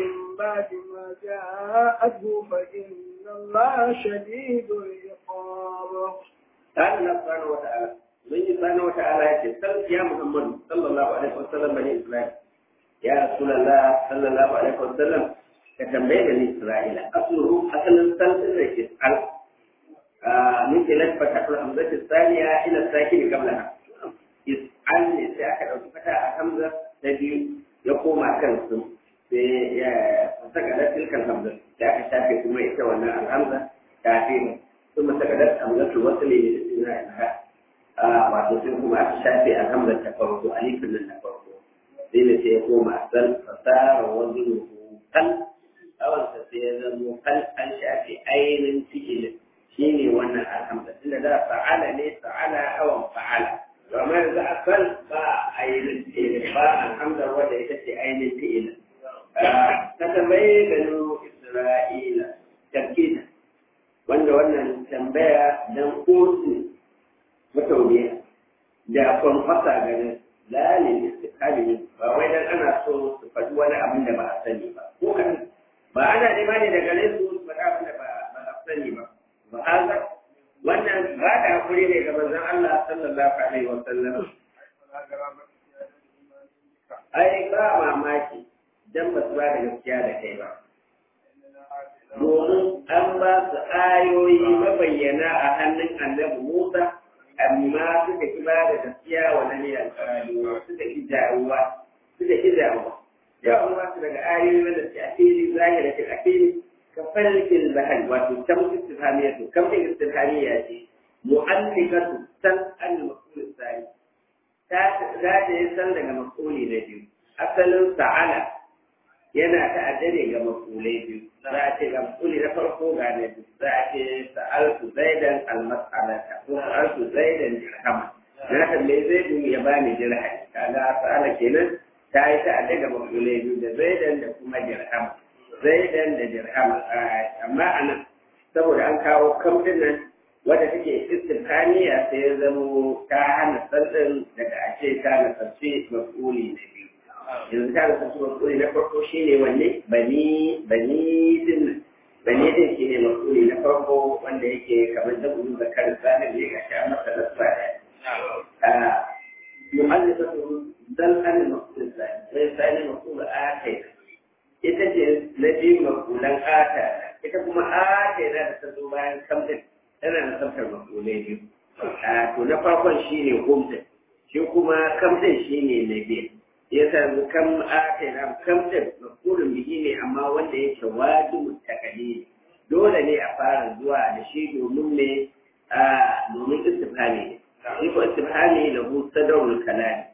بعد ما جاءته فإن الله شديد العقاب قال الله سبحانه وتعالى من سبحانه وتعالى يقول يا محمد صلى الله عليه وسلم بني إسرائيل يا رسول الله صلى الله عليه وسلم كتنبيه بني إسرائيل أصله أصلا سلسل يسأل من خلال فتح الحمزة الثانية إلى الساكن قبلها يسأل يسأل أو فتح الحمزة تجي يقوم كنسم فسكنت تلك الحمزة لا تشافي كما يتولى الحمزة تعفيهم ثم سكنت حمزة الوصل للاستثناء wato sai kuma aka shafe a hamzar ta farko alifin nan na farko sai ne sai ya koma sal fasara wazin kal awansa sai ya zamo kal an shafe ainihin fi'ilin shine wannan alhamza tunda da fa'ala ne fa'ala awan fa'ala to amma yanzu asal ba ainihin fi'ilin ba alhamza wanda ita ce ainihin fi'ilin ta tambaye gano isra'ila tarkina wanda wannan tambaya dan kotu mutauniya da kwanfasa ganin lalin istikali ba wai dan ana so su faɗi wani abin da ba a sani ba ko kan ba ana nema ne daga gare su su faɗi abin da ba a sani ba ba haka wannan ba da hakuri ne ga manzon Allah sallallahu alaihi wa sallam ai ba mamaki dan ba su ba da gaskiya da kai ba domin an ba su ayoyi mabayyana a hannun annabi Musa amma suka ki ba da gaskiya wa nan ya suka ki jawuwa suka ki jawuwa jawuwa su daga ayoyi wanda su a fili zahira ce a fili ka falkin zahar wato tam istifhamiyya to kam din istifhamiyya ce mu'allikatu san al-maqul tsari ta za ta yi san daga maquli na biyu asalin sa'ala yana ta'addare ga maqulai biyu za a ce ga maquli na farko ga na biyu za a ce sa'altu zaidan al-mas'alata ko sa'altu zaidan dirhama na tambaye zaidu ya bani dirham kaga sa'ala kenan ta yi ta'addare ga maqulai biyu da zaidan da kuma dirhama zaidan da dirham amma anan saboda an kawo kamfin nan wadda take istifhaniya sai ya zamo ta hana sandin daga a ce ta nasarci mas'uli na biyu yanzu ta nasarci mas'uli na farko shine wanne bani bani din bani din shine mas'uli na farko wanda yake kamar da budu da kan sanin ne ga sha masa nasba da mu'allifatu dan an mas'ul sai sai sai mas'ul akai ita ce na biyu makulan ata ita kuma ata yana da ta zo bayan kamtin tana da tsaftar makulai biyu to na farkon shi ne humtin shi kuma kamtin shi ne na biyu ya sami kam ata yana kamtin makulun biki ne amma wanda ya ce wajibu takali dole ne a fara zuwa da shi domin ne domin istifhami ne shi ko istifhami lahu sadarul kalami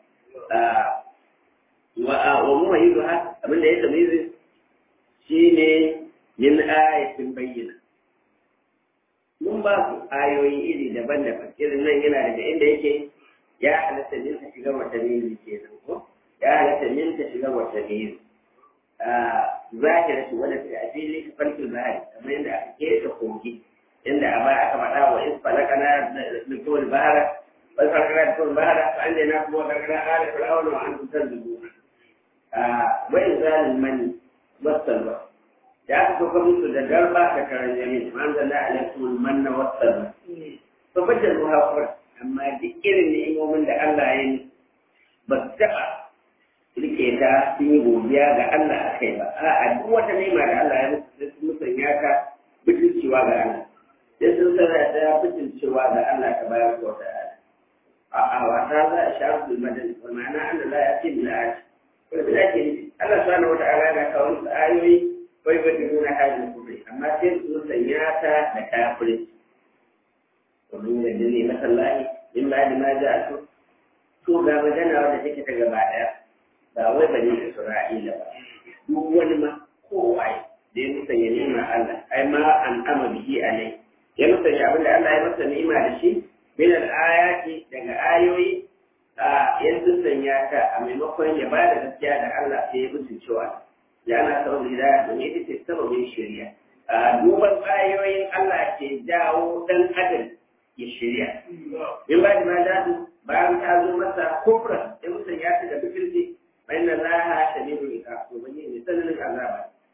wa mumayyizuha abinda ya tamizi shi ne yin ayatin bayyana. Mun ba su ayoyi iri daban-daban, irin nan yana daga inda yake ya halatta min ta shiga wata mili ke nan ko? Ya halatta min ta shiga wata mili. Zahira shi wadda ta a fili ta farkin zahari, kamar yadda aka keta kogi, inda a baya aka faɗa wa in falakana da kowal bahara, wani falakana da kowal bahara, fa an na kuma falakana ala fir'auna wa an tutar dubu. Wa'in zalin mani, wasalwa da aka sauka musu da garba da karan yamin man zalla alaikum manna wasalwa to bada ruha kur amma duk irin ni'imomin da Allah ya yi ba su taɓa rike ta sun yi godiya ga Allah a kai ba a'a duk wata ni'ima da Allah ya musu sai sun musanya ta butulcewa ga Allah sai sun sana ta butulcewa ga Allah ta bayar da wata a'a wata za a sha rubul madani wa ma'ana Allah la ya ce bil ayati wanda da ake nufi Allah subhanahu wata'ala yana kawo musu ayoyi bai ba da nuna hajjin kufri amma sai su sanya ta da kafirin domin yadda ne masallahi in ba da ma ja su to ga magana wanda take ta gaba daya ba wai bane Isra'ila ba duk wani ma kowai da ya musanya ni'ima Allah ai ma an ama bihi alai ya musanya abinda Allah ya masa ni'ima da shi min al-ayati daga ayoyi yanzu sanya ta a maimakon ya ba da gaskiya da Allah sai ya mutu cewa ya ana sabon hidaya domin ita ce sababin shari'a duban ayoyin Allah ke jawo dan adam ya shari'a in ba da ma bayan ta zo masa kufra ya mutu ya ta da bikirci bayan da laha shadidul iqab to bane ne sanin azaba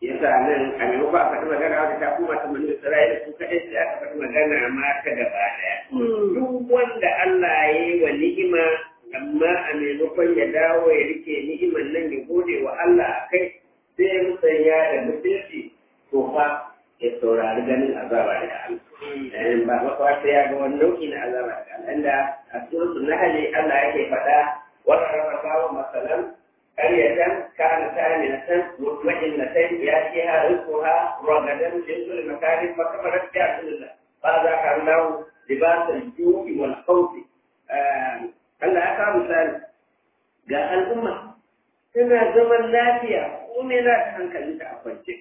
yasa nan a maimakon a faɗi magana wadda ta kuma ta manu Isra'ila su kaɗai sai aka faɗi magana ma ta gaba ɗaya. Duk wanda Allah ya yi wa ni'ima amma a maimakon ya dawo ya rike ni'iman nan ya gode wa Allah a kai sai ya musanya da mutunci to fa ya saurari ganin azaba daga Allah. Ba makwa sai ya ga wani nau'i na azaba daga Allah. Inda a suratul Nahl Allah yake faɗa wannan rafawa masalan قرية كانت آمنة مطمئنة يأتيها رزقها رغدا من كل مكان فكفرت بأنعم الله فأذاق الله لباس الجوع والخوف Allah ya kawo misali ga al'umma tana zaman lafiya kome na ta hankali ta a kwance.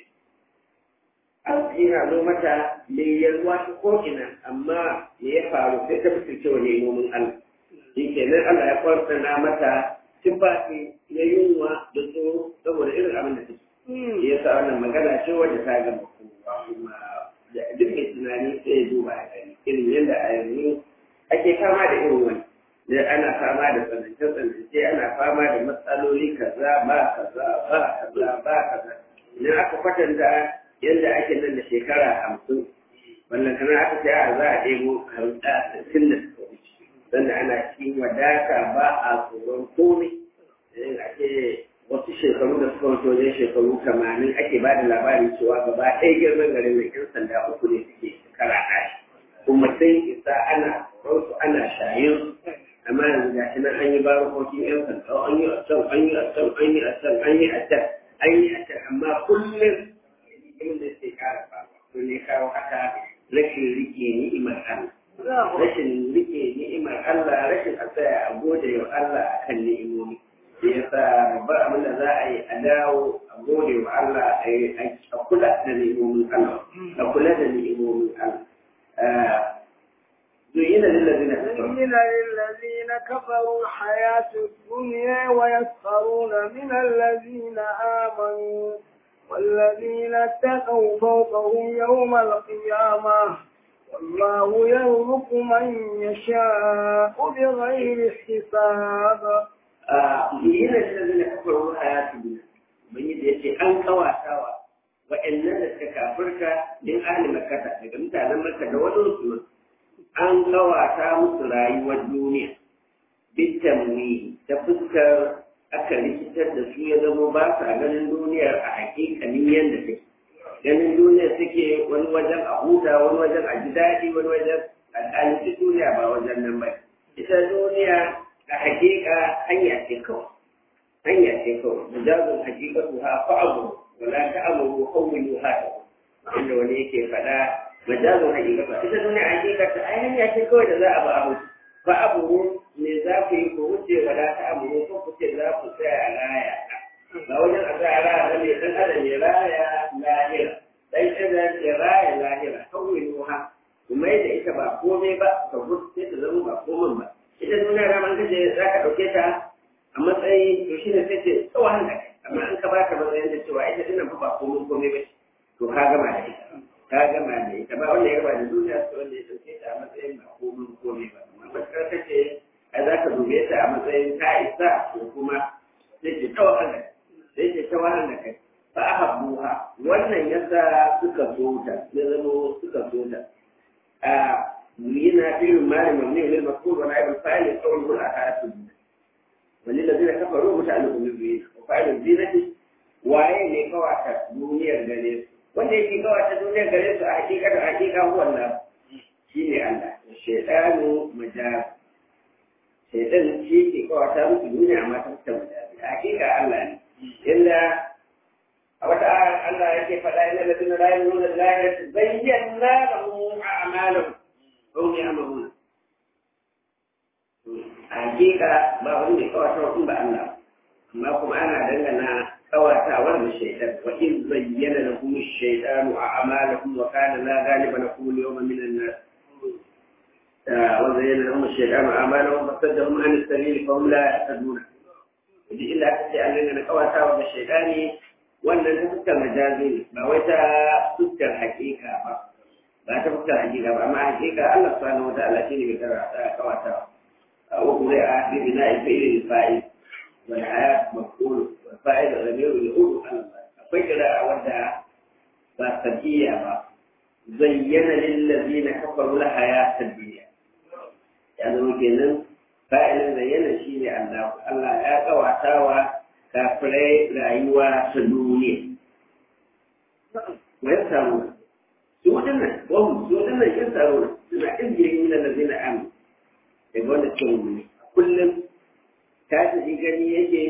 Arziki na zo mata mai yalwa ta ko'ina amma me ya faru sai ta fi cewa nemomin Allah. Shi kenan Allah ya kwartana mata tufafi na yunwa da tsoro saboda irin abin da take. Ya sa wannan magana ce wadda ta gama kowa kuma duk mai tunani sai ya duba a gani irin yadda a yanzu ake fama da irin wani. Da ana fama da tsanance-tsanance ana fama da matsaloli kaza ba kaza ba kaza ba kaza. Idan aka kwatanta yadda ake nan da shekara hamsin wannan kana aka ce a za a ɗebo harta sittin da suka wuce. Sannan ana cikin wadata ba a tsoron komai. in ake wasu shekaru da suka wuce wajen shekaru tamanin ake ba da labarin cewa gaba ɗaya girman garin da ƴan sanda uku ne suke shekara ɗaya kuma sai isa ana su ana shayin amma yanzu ga shi nan an yi barokokin ƴan sanda an yi a can an yi a can an yi a can an yi a can an yi a can amma kullum ilimin da suke ƙara faruwa to ne kawo haka rashin rike ni'imar Allah rashin rike ni'imar Allah rashin a tsaya a gode wa Allah akan ni'imomi ya sa babbar abin da za a yi a dawo a gode wa Allah a kula da ni'imomin Allah a kula da ni'imomin Allah زين للذين كفروا زين للذين كفروا الحياة الدنيا ويسخرون من الذين آمنوا والذين اتقوا فوقهم يوم القيامة والله يرزق من يشاء بغير حساب yana da zai kafar hayatu duniya ubangiji ya ce an kawatawa wa'annan da suka kafirka din ahli makata daga mutanen maka da wani su an kawata musu rayuwar duniya bitamwi ta fuskar aka rikitar da su ya zama ba sa ganin duniyar a hakikalin yadda take ganin duniyar take wani wajen a huta wani wajen a ji daɗi wani wajen al'alci duniya ba wajen nan ba ita duniya a hakika hanya ce kawai hanya ce kawai mujazin hakikatu ha fa'abu wala ta'amuru hawwilu ha inda wani yake faɗa mujazin hakikatu ita duniya hakikata ai hanya ce kawai da za a ba abu fa'abu me za ku yi ko wuce wala ta'amuru ko ku ce za ku tsaya a laya ba wajen a tsaya raya ba ne dan adam ya raya lahira dan adam ya raya lahira hawwilu ha kuma da ita ba komai ba ka gudu sai ta zama ba komai ba ita duniya da man kace za ka ɗauke ta a matsayin to shi ne sai ce tsawon da kai amma an ka baka matsayin da cewa ita dinnan fa ba komai komai ba to ka gama da ita ka gama da ita ba wanda ya gama da duniya sai wanda ya ɗauke ta a matsayin ba komai komai ba amma matakar kace ai za ka dube ta a matsayin ta isa ko kuma sai ce tsawon da sai ce tsawon da kai fa ahabbuha wannan yasa suka so ta ya zama suka so ta يرينا فيه المال مبني للمذكور ونائب الفاعل قوله الآخرة وللذين كفروا متعلق بالزينة وفاعل الزينة waye ne kawata duniyar gare su wanda yake kawata duniyar gare su a hakikar hakika huwa Allah shi ne Allah shaitanu majaz shaitan shi ke kawata musu duniya amma ta fita majaz a hakika Allah ne illa a wata Allah yake faɗa ina da tunan rayu nuna lahiyar bayyana lahum a'malahum هم يعملون hakika ba wani mai kawata in ba Allah amma kuma ana dangana kawatawar da shaitan wa in zayyana lahum ash-shaytanu a'malahum wa kana la ghaliba lahum al-yawma min an-nas wa zayyana lahum ash-shaytanu a'malahum fasaddahum an as-sabil fa hum la yahtadun idan illa ta ce an dangana kawatawar da shaitani wannan ta fuskar majazi ne ba wai ta fuskar hakika ba ba ta fuskar hakika ba amma hakika Allah subhanahu wataala shi ne mai karata kawata wa kuma ya bi bina ilmi fa'il wal hayat maqul wal fa'il ghayru yaqulu ala Allah akwai kira wanda ba sabiya ba zayyana lillazina kafaru la hayatad dunya ya zama kenan fa'ilin zayyana shine Allah Allah ya kawatawa kafirai rayuwa ta duniya wa yasamu su wadannan wahum su wadannan yasamu suna izgirin min allazina amanu daga wanda suke mummuni kullum ta tafi gani yake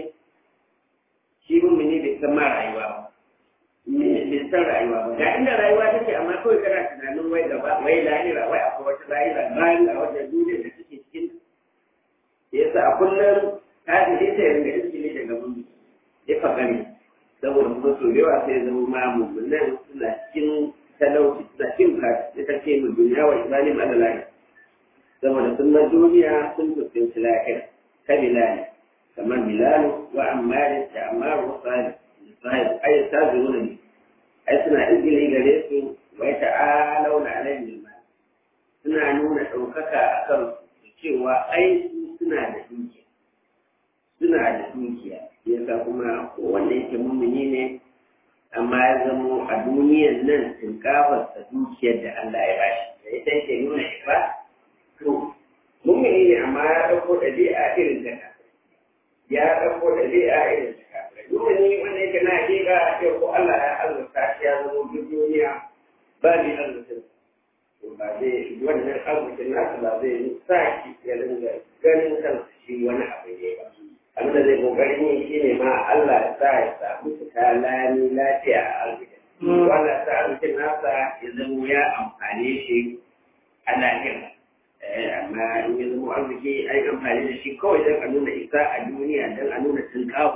shi mummuni bai san ma rayuwa ba bai san rayuwa ba ga inda rayuwa take amma kawai kana tunanin wai gaba wai lahira wai akwai wata lahira bayan a wajen duniya da take cikin yasa a kullum ta tafi ta yanga iskili daga mummuni ya fakari saboda kuma so yawa sai zama ma mummunan suna cikin talauci suna cikin bukata ya take mu duniya wa imanin alalai saboda sun na duniya sun fuskanci lahira ka bilali kamar bilalu wa ammari da ammaru wa sahib sahib ai ta zuwa ne ai suna izini gare su wai ta'alau na alayhi bil suna nuna ɗaukaka a kan cewa ai suna da dukiya suna da dukiya yasa kuma wanda yake mummuni ne amma ya zamo a duniyan nan tinkafarsa dukiyar da Allah ya bashi da ita yake nuna ba to mummuni ne amma ya ɗauko ɗabi'a irin ta kafirai ya ɗauko ɗabi'a irin ta kafirai mummuni wanda yake na hakika ce ko Allah ya azurta shi ya zama duk duniya ba ni arzikin to ba zai wannan arzikin nasa ba zai sa shi ya dinga ganin kansa shi wani abu ne ba abinda zai kokarin yi shi ne ma Allah ya sa ya samu fita lami lafiya a arzikin wanda sa arzikin nasa ya zama ya amfane shi a lahira amma in ya zama arziki an yi amfani da shi kawai don a nuna isa a duniya don a nuna tunkawo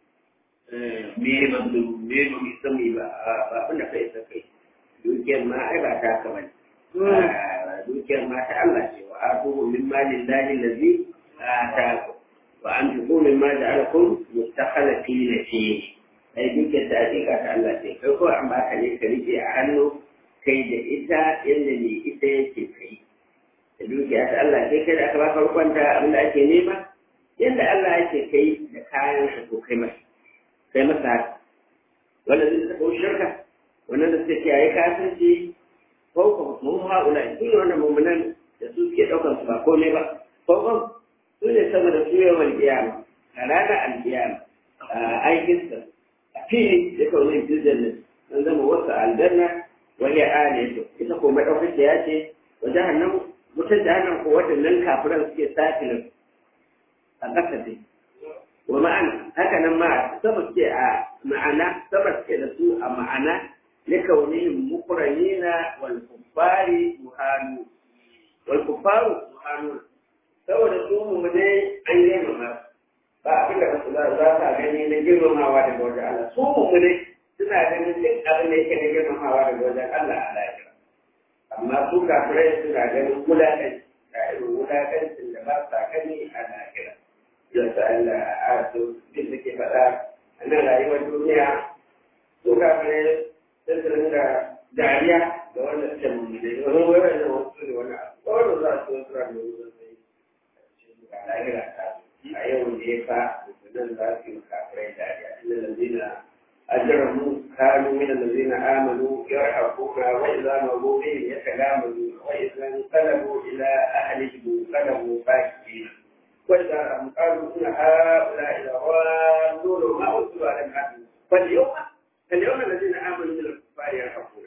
me ba su me ba mu isa mu ba ba abin da kai isa kai dukiyar ma ai ba ta haka bane dukiyar ma ta Allah ce wa atuhu min malin lahi lazi ataku wa an tuku min ma ja'alakum mustakhlifina fihi ai dukiyar ta hakika ta Allah ce kai ko an baka ne ka rike a hannu kai da ita yadda ne ita yake kai da dukiya ta Allah sai kai da aka baka rukwanta abin da ake nema yadda Allah yake kai da kayan sa ko kai masa kai masa haka wanda zai saka shirka wannan da suke kiyaye kasance ko mun haula su ne wannan mummunan da su suke daukar su ba komai ba ko su ne saboda su yawan kiyama a ranar alkiyama a aikinsa a fili da kawai jirgin nan an zama wasu aljanna wani aliyatu ita ko madaukakiya ce wa jahannam mutan jahannam ko waɗannan kafiran suke safilin a ƙasa dai wa ma'ana haka nan ma sama suke a ma'ana sama suke da su a ma'ana na kaunihim mukranina wal kuffari muhanu wal kuffaru muhanu saboda su mu ne an yi mama ba abin da basu za ta gani na girmamawa daga wajen Allah su mu ne suna ganin duk abin da yake na girmamawa daga wajen Allah a lafiya amma su kafirai suna ganin wulaƙanci ga irin wulaƙancin da ba sa gani a lafiya yadda Allah a su bin da ke faɗa a nan rayuwar duniya su kafirai sun su ringa dariya da wanda suke mummune wani wani da wasu ne wani abu wanda za su wasu rami wani zai ga lahira ta a yau ne fa nan za su yi kafirai dariya inda lalzina أجرموا كانوا من الذين آمنوا يرحبون وإذا مروا بهم يتلامذون وإذا انقلبوا إلى أهلهم انقلبوا فاكهين وإذا قالوا إن هؤلاء لضالون ما أرسلوا على الناس فاليوم فاليوم الذين آمنوا من الكفار يرحبون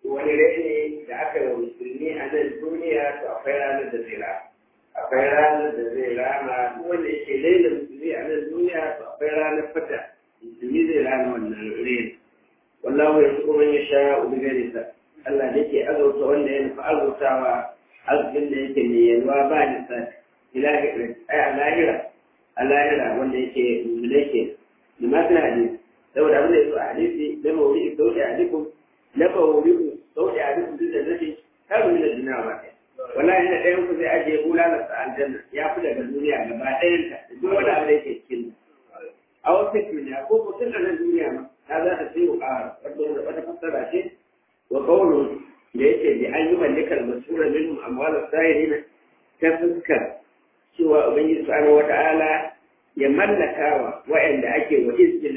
ولليل لأكل المسلمين أن الدنيا تأخيرا الدزيرا أخيرا الدزيرا ما هو اللي ليل المسلمين أن الدنيا تأخيرا الفتح musulmi zai rana wannan rin wallahu ya kuma ya sha ubi gari sa Allah da yake azauta wanda ya nufi azautawa arzikin da yake mai yalwa ba da sa ilahi ai a lahira a lahira wanda yake mulke da masu hadisi saboda abin da ya zo a hadisi da mawuri sauƙi a dukkan na mawuri sauƙi a dukkan duk da zai har mu da duniya ba wallahi da ɗayan ku zai ajiye bulalarsa aljanna ya fi daga duniya gaba ɗayanta da duk wani abu da yake cikin a wata duniya ko mutum a nan duniya ma ta za ta sai a wata wata fassara ce wa qawlu da yake bi an yi mallikal masura minhum amwal as-sa'irina ta fuskar cewa ubangiji subhanahu wata'ala ya mallaka wa wa'anda ake wa izgil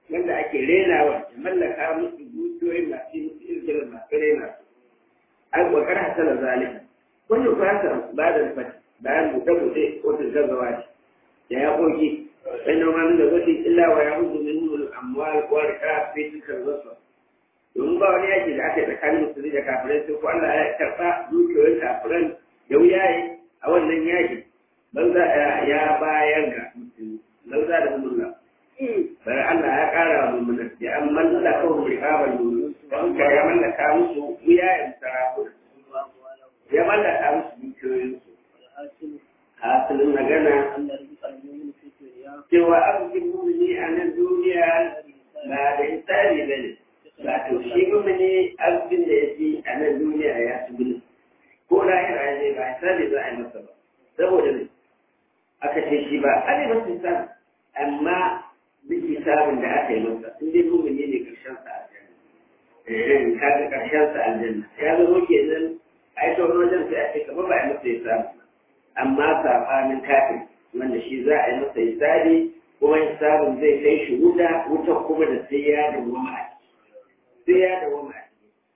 wanda ake renawa ya mallaka musu dukiyoyin masu musu izgirin masu rena su an wakar hasala zalika wannan fasa ba da fati bayan buɗe-buɗe ko gaggawa ce da ya koki sai na wani da zafi illa wa ya hudu min nuna amwal ko rika fi cikin zasu domin ba wani yaki da aka yi tsakanin musulmi da kafirai sai ko Allah ya karɓa dukiyoyin kafiran da wuyaye a wannan yaki ban za ya bayar ga musulmi ban za da mulla bari Allah ya ƙara wa mummuna ya an mallaka wa riƙaban domin don ka ya mallaka musu wuyayen sarakuna ya mallaka musu dukiyoyinsu hasilin magana cewa arzikin mumini a nan duniya ba da isari ba ne ba to shi mumini arzikin da ya fi a nan duniya ya fi gudu ko lahira ya ne ba isari za a yi masa ba saboda ne aka ce shi ba a ne masa isari amma duk isabin da aka yi masa in dai mumini ne karshen sa aljanna kaga karshen sa aljanna ya zama kenan ai ta wani wajen sai a ce kamar ba a yi masa isabi amma saɓanin kafin wanda shi za a yi masa hisabi kuma hisabin zai kai shi wuta wuta kuma da sai ya dawwama a ciki sai ya dawwama a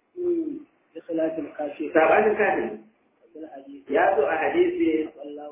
ciki saɓanin kafin ya zo a hadisi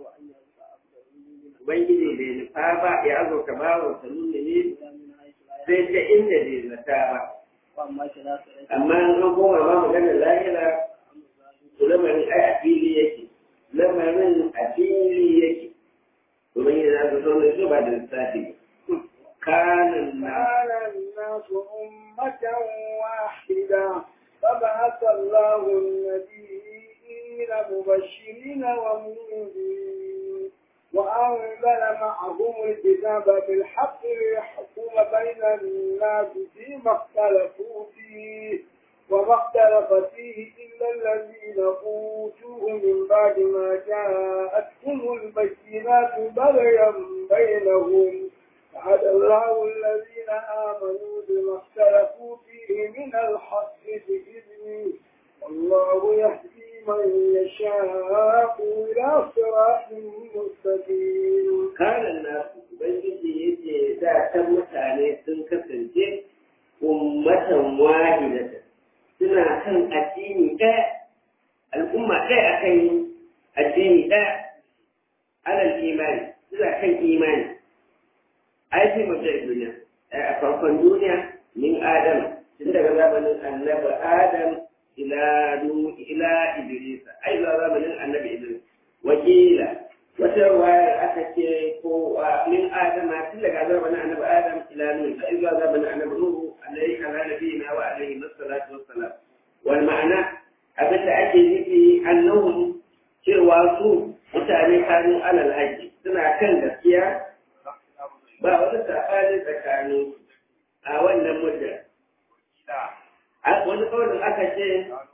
ubangiji bai nufa ba ya zo ka ba wa sanun ne sai ta inda bai zata ba amma an koma ba maganar lahira lamarin ai a fili yake lamarin a fili yake domin yana da sauran su ba da lissafi kanan na كان الناس أمة واحدة فبعث الله النبيين مبشرين ومنذرين وأنزل معهم الكتاب بالحق ليحكم بين الناس فيما اختلفوا فيه وما اختلف فيه إلا الذين أوتوه من بعد ما جاءتهم البينات بغيا بينهم فهدى الله الذين آمنوا بما اختلفوا فيه من الحق بإذنه والله يهدي من يشاء إلى صراط مستقيم kanan na ubangiji yake da ta mutane sun kasance ummatan wahidatan suna kan addini ɗaya al'umma ɗaya a kan addini ɗaya alal imani suna kan imani aiki mutum duniya a farkon duniya min adam tun daga zamanin annabi adam ila ila idrisa ai zuwa zamanin annabi idris wakila wata wayar aka ce ko min adama tun daga zamanin annabi adam ila nuhu ai zuwa zamanin annabi nuhu alaihi ala nabiyina wa alaihi wassalatu wassalam wal ma'ana abin da ake nufi annahum cewa su mutane kanu alal haji suna kan gaskiya ba wani saɓani tsakanin a wannan muddin wani kawai aka ce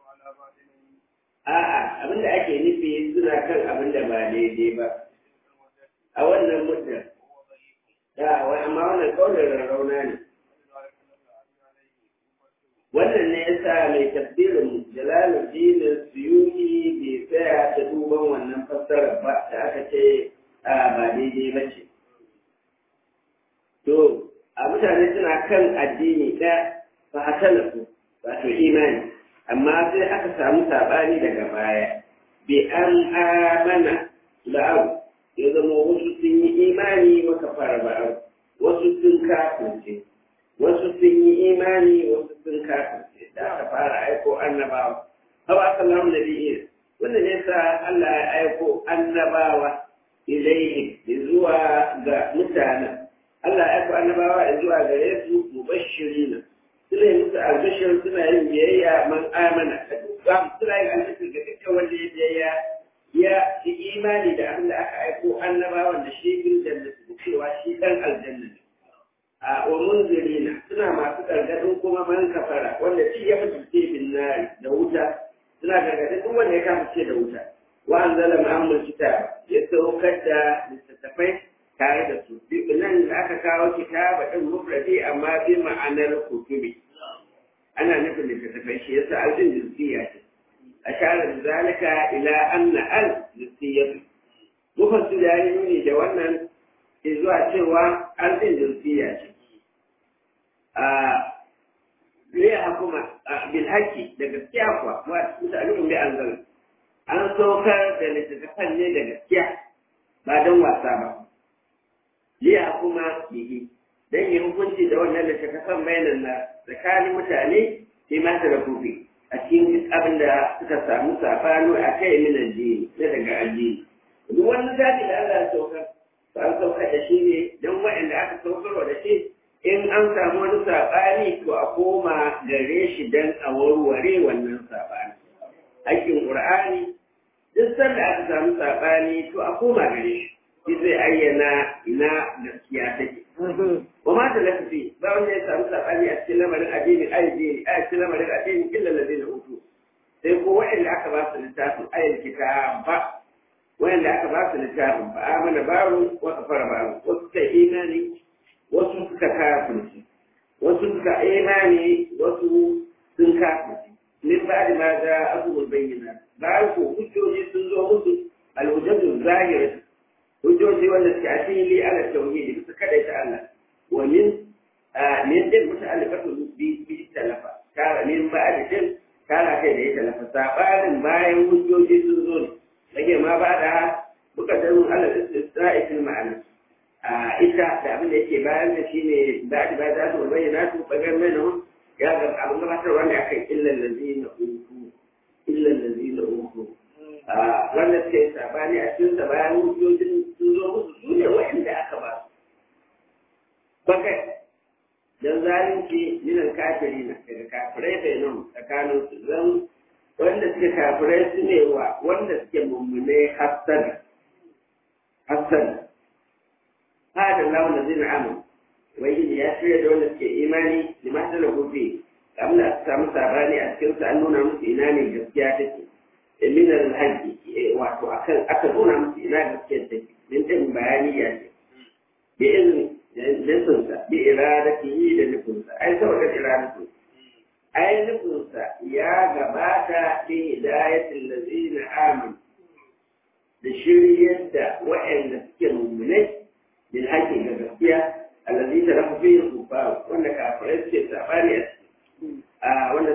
a'a abin da ake nufi suna kan abin da ba daidai ba a wannan muddin da amma wannan kawai rarrauna ne wannan ne yasa mai tafsirin jalaluddin suyuti bai tsaya ta duban wannan fassarar ba da aka ce a ba daidai ba ce to a mutane suna kan addini ɗaya ba a talafu wato imani amma sai aka samu saɓani daga baya bi an amana la'au ya zama wasu sun yi imani maka fara ba'au wasu sun kafirce wasu sun yi imani wasu sun kafirce da aka fara aiko annabawa haba sallahu nabiyyi wannan ne sa Allah ya aiko annabawa ilaihi zuwa ga mutanen Allah ya aiko annabawa zuwa gare su mubashirina suna yi musu albishir suna yin biyayya man amana suna yin albishir ga dukkan wanda ya biyayya ya yi imani da abin da aka aiko annabawan da shi bin jannati da cewa shi dan aljanna ne a wa munzirina suna masu gargadin kuma man kafara wanda shi ya mutu bin nari da wuta suna gargadin duk wanda ya kama da wuta wa anzala ma'amul kitab ya saukar da littattafai tare da su nan da aka kawo kitaba din mufradi amma bi ma'anar kutubi ana nufin littattafai shi yasa aljin jinsiya ce ashara da zalika ila anna al jinsiyatu mufassir ya yi nuni da wannan zuwa cewa aljin jinsiya ce a liya hukuma bil haqqi da gaskiya kuwa wa muta'allimun bi anzal an saukar da littattafan ne da gaskiya ba don wasa ba liya hukuma bihi dan yi hukunci da wannan littattafan bayanan na tsakanin mutane sai ma da kufi a cikin abin da suka samu safano a kai min addini na daga addini duk wani zaɓi da Allah ya saukar ba an saukar da shi ne don waɗanda aka saukarwa da shi in an samu wani saɓani to a koma gare shi don a warware wannan saɓani. Aikin Ƙur'ani duk sanda aka samu saɓani to a koma gare shi. Shi zai ayyana ina gaskiya take. Wa ma ta lafi ba wanda ya samu saɓani a cikin lamarin addini addini a cikin lamarin addini illa ladina utu. Sai ko waɗanda aka ba su littafin ayyul kitaba wanda aka ba su littafin ba amana babu wa kafara babu wasu ta imani wasu suka kafirci wasu suka imani wasu sun kafirci min ba da ma da abubuwan bayyana bayan ko hujjoji sun zo musu alhujjatu zahira hujjoji wanda suke a fili ala tauhidi bisa kada ta Allah wa min min din muta'alliqatu bi bi talafa kara min ba da din kara kai da ya talafa sabanin bayan hujjoji sun zo ne rage ma ba da buka da mun Allah istisra'i fil ma'ana a ita da abin da yake bayan da shine da da ba za su bayyana su bagar mai nan ya ga abin gabatar wanda akan illal ladina uku illal ladina uku a wanda suke sabani a cikin sa bayan hujjojin sun zo musu su ne wa'anda aka ba su bakai dan zalunci minan kafirina daga kafirai bai nan tsakanin su zan wanda suke kafirai su ne wa wanda suke mummune hassana hassana hada lawan da zai na'amu wai ya shirya da wanda suke imani da masu da gobe kamar da su samu sabani a cikin su an nuna musu ina ne gaskiya take da minar haƙƙi wato akan aka nuna musu ina gaskiya take min din bayani ya ce bi izini nufinsa bi iradatihi da nufinsa ai saboda iradatu ai nufinsa ya gabata fi hidayatin lazina amin da shiryar da waɗanda suke mummunai bil haƙƙi ga gaskiya allazi ta rafa fi kufa wanda kafirai suke sabani a ciki a wanda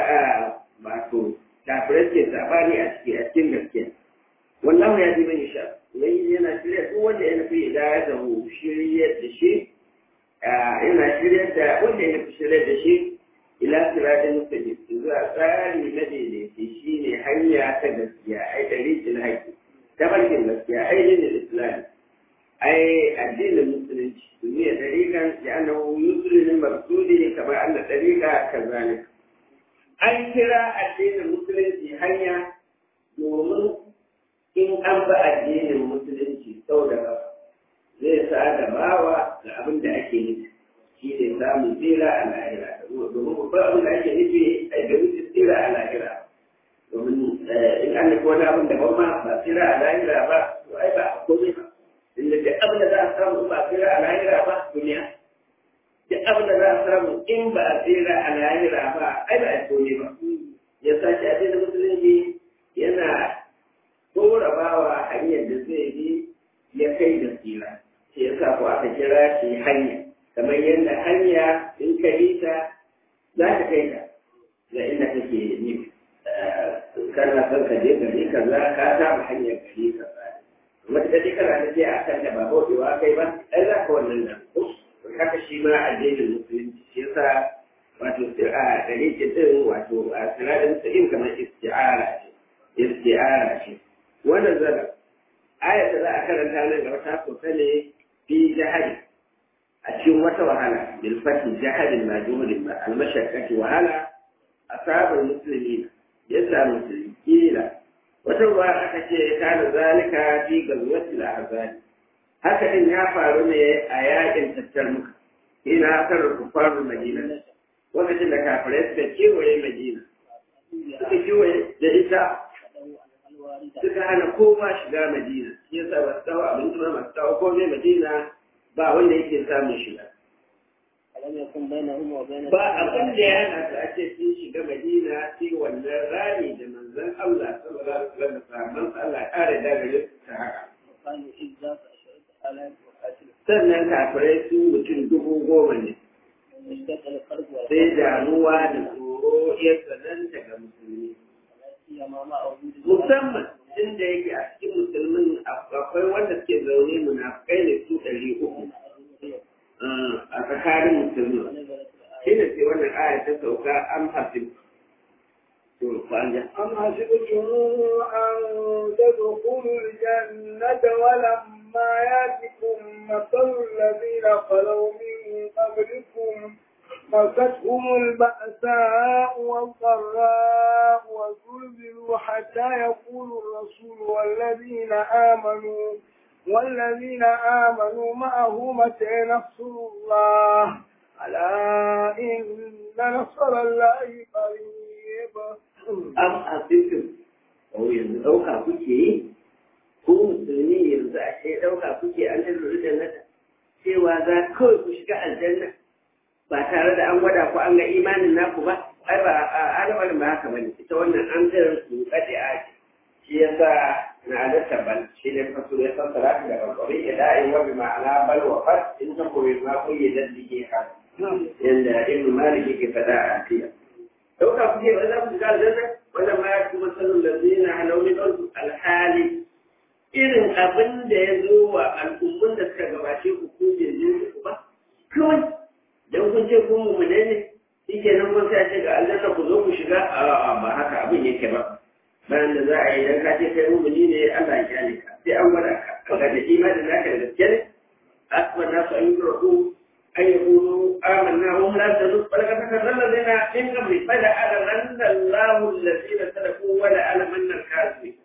wato kafirai suke sabani a ciki a cikin gaskiya wallahu ya ji man yasha wai yana shirya duk wanda ya nufi hidayatahu shiryar da shi yana shiryar da wanda ya nufi shiryar da shi ila siratin mustaqim zuwa tsari na daidaiti shine hanya ta gaskiya ai dariqil haqqi tabarkin gaskiya ai dinin islam ai addinin musulunci duniya dariqan ya annahu yusri lil maqsudi kama anna dariqa kazalik an kira addinin musulunci hanya domin in an ba addinin musulunci sau da kafa zai sa da bawa ga abin da ake nufi shi ne samun tsira a lahira domin babban abin da ake nufi a ga wuce tsira a lahira domin in an nufi wani abin da ma ba tsira a lahira ba to ai ba a komai ba inda duk abin da za a samu ba tsira a lahira ba duniya duk abin da za a samu in ba a tsira a lahira ba ai ba a komai ba ya sa shi addinin musulunci yana dora bawa hanyar da zai bi ya kai da tsira shi ya sa ko aka kira shi hanya kamar yadda hanya in ka yi ta za ta kai ka ga inda kake nufi kana son ka je gari ka za ka samu hanyar gari ka za wata kaje kana ta je a kan da ba bautewa kai ba ai za ka wannan nan haka shi ma addinin musulunci shi yasa wato a dalilin din wato a sinadin sa'in kamar isti'ara ce isti'ara ce wannan zara ayat da za a karanta nan gaba ta soka ne fi jahali a cikin wata wahala bil fati jahadin majhulin ba al mashaqqati wahala asabar musulmi ya samu musulmi kila wata ruwa aka ce kana zalika fi gazwatil ahzab haka din ya faru ne a yakin tattarmuka ina kan kufaru madina lokacin da kafirai suka kewaye madina suka kewaye da ita suka hana kowa shiga madina shi yasa ba su kawo abinci ba masu kawo komai madina ba wanda yake samun shiga ba abin da ya hana su ake sun shiga madina sai wannan rani da manzon Allah sallallahu alaihi wasallam sahabban Allah kare da gare su ta haka sannan kafirai su mutum dubu goma ne damuwa da tsoro ya tsananta ga musulmi musamman inda yake a cikin musulmin akwai wanda suke zaune munafukai ne su ɗari uku a tsakanin musulmi shi ne sai wannan aya ta sauka an hafi أم حسبتم أن تدخلوا الجنة ولما يأتكم مثل الذين خلوا من قبلكم مستهم البأساء والضراء وزلزلوا حتى يقول الرسول والذين آمنوا والذين آمنوا معه متى نصر الله ألا إن نصر الله قريب am asibtum ko yanzu ɗauka kuke yi ko musulmi yanzu a ce ɗauka kuke an lullu da nata cewa za kawai ku shiga aljanna ba tare da an gwada ku an ga imanin naku ba ai ba al'amarin ba haka bane ita wannan an zai su kace a shi yasa na da tabban shi ne fasu ya fassara ta daga kwari ilahi wa bi ma'ana bal wa fat in ta koyi ma ku yi daddige ka yanda ibnu malik yake fada a tiya dauka kuke ba za ku shiga aljanna wannan ma ya kuma sanin lazina halauni don alhali irin abin da ya zo wa al'ummun da suka gabace ku ko bai zo ku ba kawai dan kun ce kun mummune ne shike nan kun sai ce ga aljanna ku zo ku shiga a'a ba haka abin yake ba bayan da za a yi dan ka ce kai mummuni ne Allah ya kyale ka sai an gwada ka kaga da imanin naka da gaske ne asman nasu an yi roƙo أن يقولوا آمنا وهم لا يفتنون ولقد فتنا الذين من قبل فليعلمن الله الذين صدقوا وليعلمن الكاذبين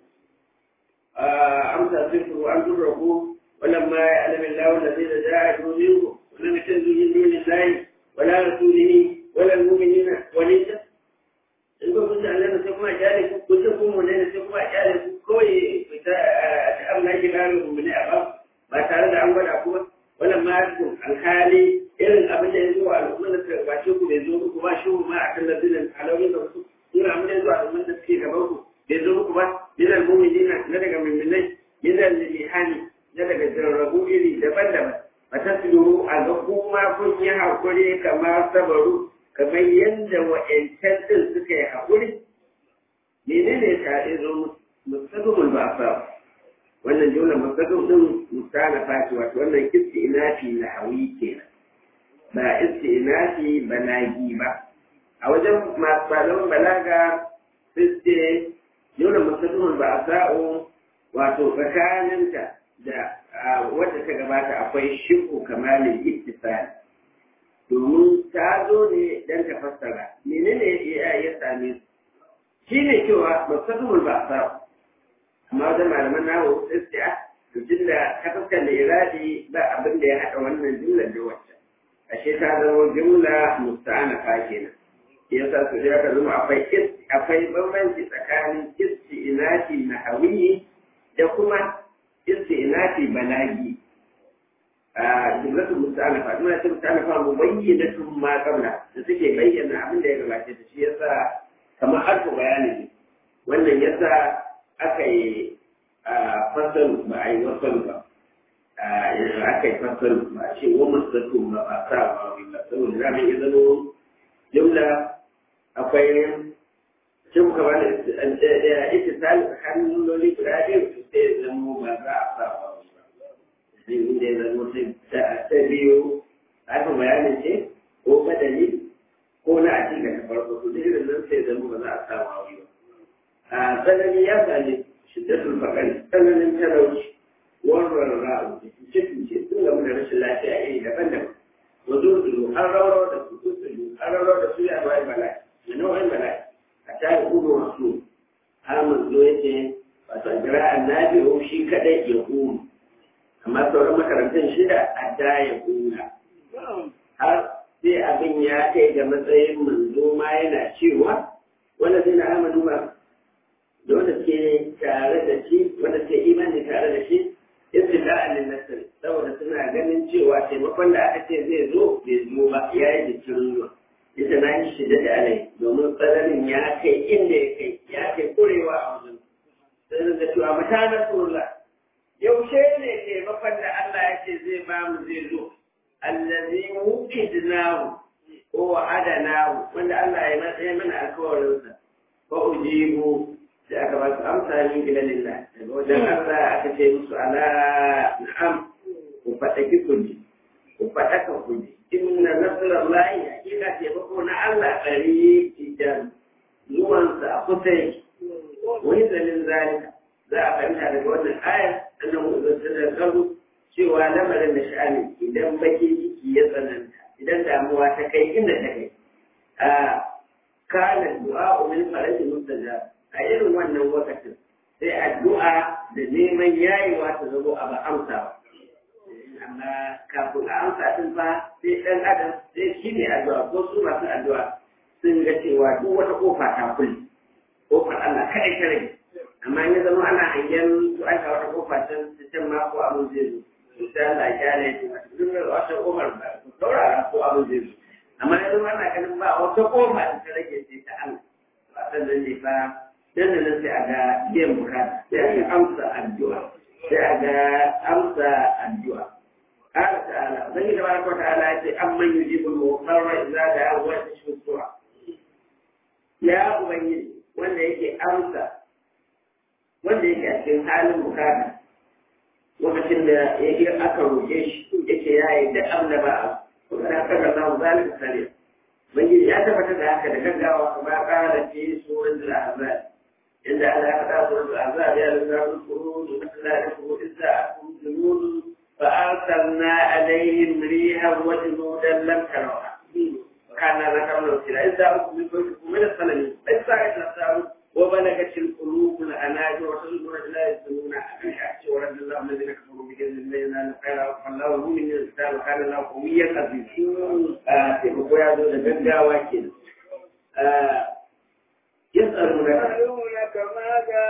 أمسى صفر أن تدركوا ولما يعلم الله الذين جاهدوا منكم ولم يتخذوا من دون الله ولا رسوله ولا المؤمنين وليدا in ba kun Allah sai kuma kyale ku kun ce kun mun ne sai kuma kyale ku kawai fita a Allah ya gano mu ne a ba ba tare da an gwada ku ba wannan ma alhali irin abin da ya zo a al'ummar da suka gabace ku bai zo muku ba shi ma a kan lardinin alawin da wasu irin abin da ya zo a al'ummar da suke gaban ku bai zo muku ba yana mu'minina na daga mu'minai yana lihani na daga jarrabu iri daban-daban ba ta tsoro a ga kuma kun yi hakuri kamar sabaru kamar yadda wa'yancan din suka yi hakuri menene ta zo musamman ba sa wannan jumla mustaqim din mustalafa ce wato wannan istinafi na hawi kenan ba istinafi balagi ba a wajen masu malaman balaga sai ce jumla mustaqim ba sa'o wato tsakaninta da wadda ta gabata akwai shiku kamalin ittisal domin ta zo ne dan ta fassara menene ya same su shine cewa mustaqim ba sa'o amma wajen malaman nawo istiya to tunda ta fuskar da iradi ba abin da ya haɗa wannan jumlar da wacce ashe ta zama jumla musta'anafa kenan yasa su da ka zama akwai akwai bambanci tsakanin isti'inafi nahawi da kuma isti'inafi balagi a jumlatu musta'anafa kuma ta musta'anafa mubayyinatun ma qabla da suke bayyana abin da ya gabace ta shi yasa kamar harfu bayani ne wannan yasa aka yi fasal ba a yi wasal ba yanzu aka yi fasal ba a ce wa masatu ba ba sa ba wani ba saboda za mu yi zano jumla akwai ce muka ba da ita tsali tsakanin jumloli guda biyu su sai ya zamo ba za a sa ba wani ba zai inda ya zamo ta biyu aka bayanin ce ko badali ko na a cikin ta farko su da irin nan sai zamo ba za a sa ba wani ba a tsanani ya sami shiddatul fakari tsananin talauci warwar ra'u cikin ce sun gamu da rashin lafiya iri daban-daban wa zurzuru an rawar da su zurzuru an rawar da su ya bai bala'i da nau'in bala'i a tare kudu masu hamun zo ya ce wato jira annabi o shi kadai ya kuma amma sauran makarantar shida a da ya kuma har sai abin ya kai ga matsayin manzo ma yana cewa wanda sai na amanu ba da wanda ke tare da shi wanda ke imani tare da shi istida'an lin nasr saboda suna ganin cewa taimakon da aka ce zai zo bai zo ba ya yi jikin zuwa ita na yi shi da alai domin tsananin ya kai inda ya kai ya kai kurewa a wajen sai da cewa mata nasrullah yaushe ne taimakon da Allah ya ce zai ba mu zai zo allazi wukidnahu ko wa adana wanda Allah ya matsaye mana alkawarinsa fa ujibu sai aka ba su amsa min gidanillah daga wajen Allah aka ce musu ala na'am ku faɗa ki ku ji ku faɗa ka ku ji inna nasrallahi hakika ce ba ko na Allah ɗari idan zuwansa a kusa yake wani dalilin zalika za a fahimta daga wannan ayar annan mu'uzzar da karu cewa lamarin da sha'ani idan baki ciki ya tsananta idan damuwa ta kai inda ta kai a kana du'a min faraji mustajab a irin wannan lokacin sai addu'a da neman yayewa ta zabo a ba amsa ba amma kafin a amsa din fa sai dan adam sai shi ne addu'a ko su masu addu'a sun ga cewa duk wata kofa ta kulle kofar Allah kadai ta rage amma in ya zama ana hangen su aika wata kofa can can ma ko abin zai zo su ta Allah ya kyale shi duk da wata kofar ba su saurara ko abin zai zo amma ya zama ana ganin ba wata kofa da ta rage sai ta Allah ba san nan ne fa dan nan sai a ga biyan bukata sai a ga amsa addu'a sai a ga amsa addu'a قال تعالى زي تبارك وتعالى أمن يجيب المضطر إذا دعاه ويكشف السوء يا أبي wanda yake amsa wanda yake a cikin halin bukata lokacin da yake aka roƙe shi yake ya yi da amna ba a kuma da haka da zamu zalika sare bangiji ya tabbatar da haka da gaggawa kuma ƙara fi suratul ahzab inda Allah ya faɗa suratul ahzab ya lura kuru da Allah ya kuru idza akum junun fa arsalna alaihim rihan wa junudan lam tarawha كان ذكرنا السلاح إذا أكم من السلم إذا أكم وبلغت القلوب الأناجر وصدقوا لا يسلمون عن حق ورد الله الذين كفروا بكذب الذين الخير فالله هو من الكتاب وكان الله قويا عزيزا تبقوا يا ذو لبنجا واكد يسألونك ماذا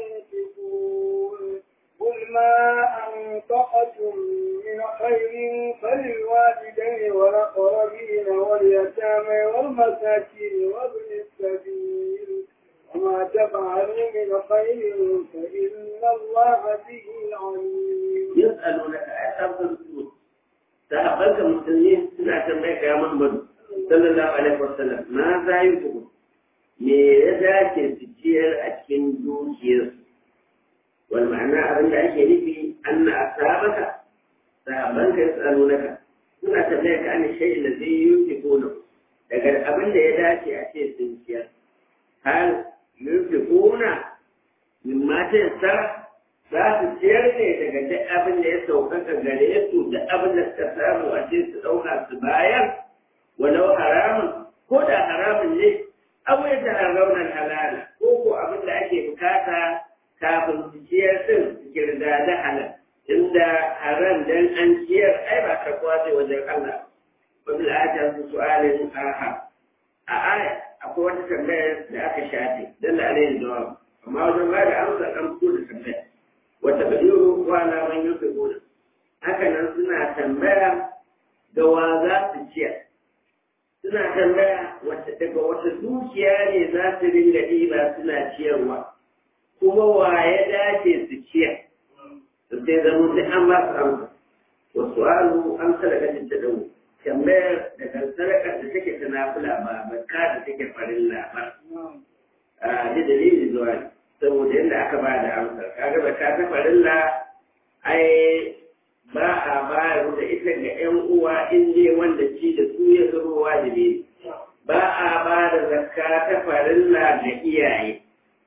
ينفقون قل ما أنفقتم من خير فللوالدين والأقربين واليتامى والمساكين وابن السبيل وما تفعلوا من خير فإن الله به عليم يسألونك أشهر الرسول تقبلك المسلمين سنة تنبيك يا محمد صلى الله عليه وسلم ماذا ينفقون me ya dace su ciyar a cikin dukiyarsu والمعنى أبن ake nufi أن أصحابك صحابانك يسألونك suna tambayar ka an shayi da zai yi kuna daga abin da ya dace a ce sun ciyar har yi kuna min mata yasa za su ciyar ne daga duk abin da ya saukaka gare su da abin da suka samu a ce su ɗauka su bayar walau haramun ko da haramun ne abu ya ta raunar halala ko ko abin da ake bukata kafin su ciyar din su kirga da halal inda haram dan an ciyar ai ba ka kwace wajen Allah wa bil ayati su'alin aha a aya akwai wata tambaya da aka shafe dan da alayhi jawab amma wajen ba da amsa an fito da tambaya wata badiru wa la man yusibuna haka nan suna tambaya ga wa za su ciyar suna tambaya wata daga wata dukiya ne za su dinga ɗiba suna ciyarwa kuma wa ya dace su ciyar su sai zama sai an ba su amsa wasu alu an sadaka ta dawo tambayar daga sadaka da take ta nafila ba bakka da take farin labar a da dalilin zuwa saboda yadda aka ba da amsa kaga bakka ta farin la ai ba a bayar da ita ga ƴan uwa in je wanda ci da su ya zama wajibi ba a ba da zakka ta farilla ga iyaye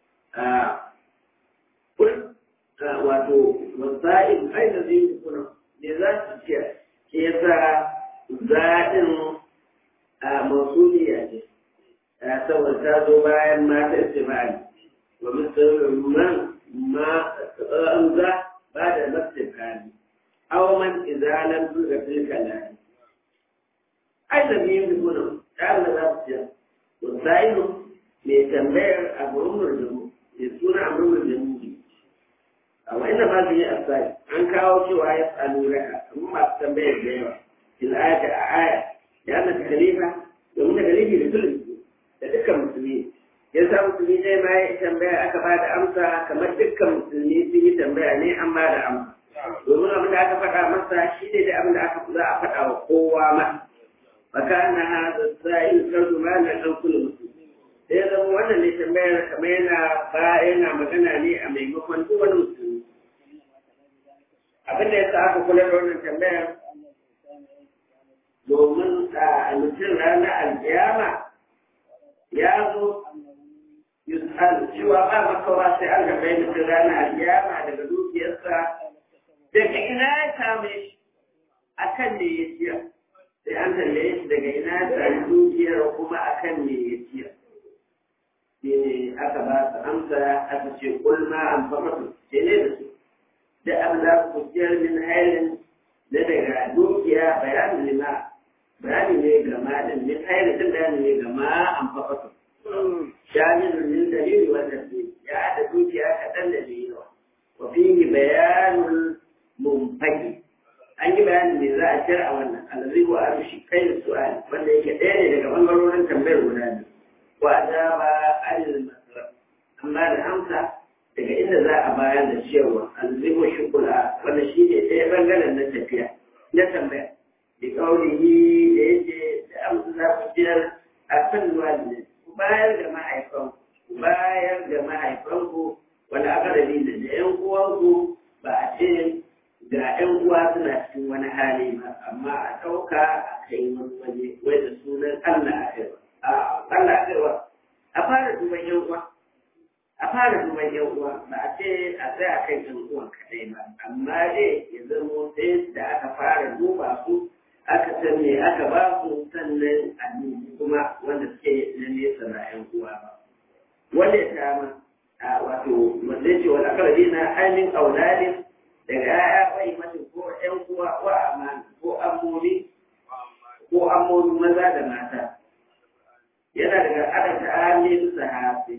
wato wasa'in ai da zai kuna ne za su ce ke yasa zaɗin a masuliya ce saboda ta zo bayan mata istimali wa misalin man ma an za ba da nafsin kani aw man izalan zuga tilka lahi ai da zai kuna ta Allah za su ce wasa'in mai tambayar a gurin murjamu mai suna a murjamu amma ina ba su yi asali an kawo cewa ya tsalu raka amma masu tambayar da yawa in ayata a aya ya na khalifa domin da khalifi da tulun da dukkan musulmi ya sa musulmi dai ma ya tambaya aka ba da amsa kamar dukkan musulmi sun yi tambaya ne an ba da amsa domin abin da aka faɗa masa shi ne da abin da aka za a faɗa wa kowa ma fakana hada sa'il tarjumana dan kullu muslim sai zama wannan ne tambayar kamar yana ba yana magana ne a maimakon duk wani musulmi abin da ya sa aka kula da wannan tambayar domin a mutum ranar alkiyama ya zo yus'al cewa ba makawa sai an gabai mutum ranar alkiyama daga dukiyarsa daga ina ya same shi akan ne ya ciya sai an tambaye shi daga ina ya sami dukiyar kuma akan ne ya ciya shi ne aka ba su amsa aka ce kulma an fakatu ce ne da su da abin da ku ciyar min hailin na daga dukiya bayanin lima bayani ne ga malin min hailin din bayani ne ga ma an fakatu shamilun min dalili wannan ne ya haɗa dukiya kaɗan da da yawa wa fihi bayanul mumfaki an yi bayanin me za a ciyar a wannan alazi wa arushi kai da su'ali wanda yake ɗaya ne daga ɓangarorin tambayar guda biyu wa ajaba anil masraf amma da amsa daga inda za a bayar da ciyarwa alzimu shukula wanda shi ne ɗaya ɓangaren na tafiya na tambaya da ƙaunihi da yake da amsa za ku ciyar a kan walidin ku bayar da mahaifan ku bayar da mahaifanku wanda aka da da ƴan uwanku ba a ce ga ƴan uwa suna cikin wani hali ba amma a ɗauka a kai wani waje wai da sunan Allah a kai ba Allah kaiwa a fara duban yan uwa a fara duban yan uwa ba a ce a tsaya kan yan uwan kadai ba amma dai ya zamo sai da aka fara duba su aka san me aka ba su sannan a dubi kuma wanda suke na nesa na yan uwa ba wanda ya kama a wato wanda ya ce wani akarabi na ainihin aulalin daga ya'ya bai mace ko yan uwa ko amana ko amuri ko amuri maza da mata yana daga adadin amin sahabi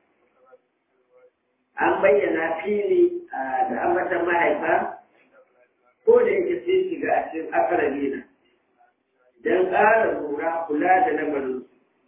an bayyana fili da ambatan mahaifa ko da yake sai shiga a cikin akarabi na don ƙara lura kula da lamarin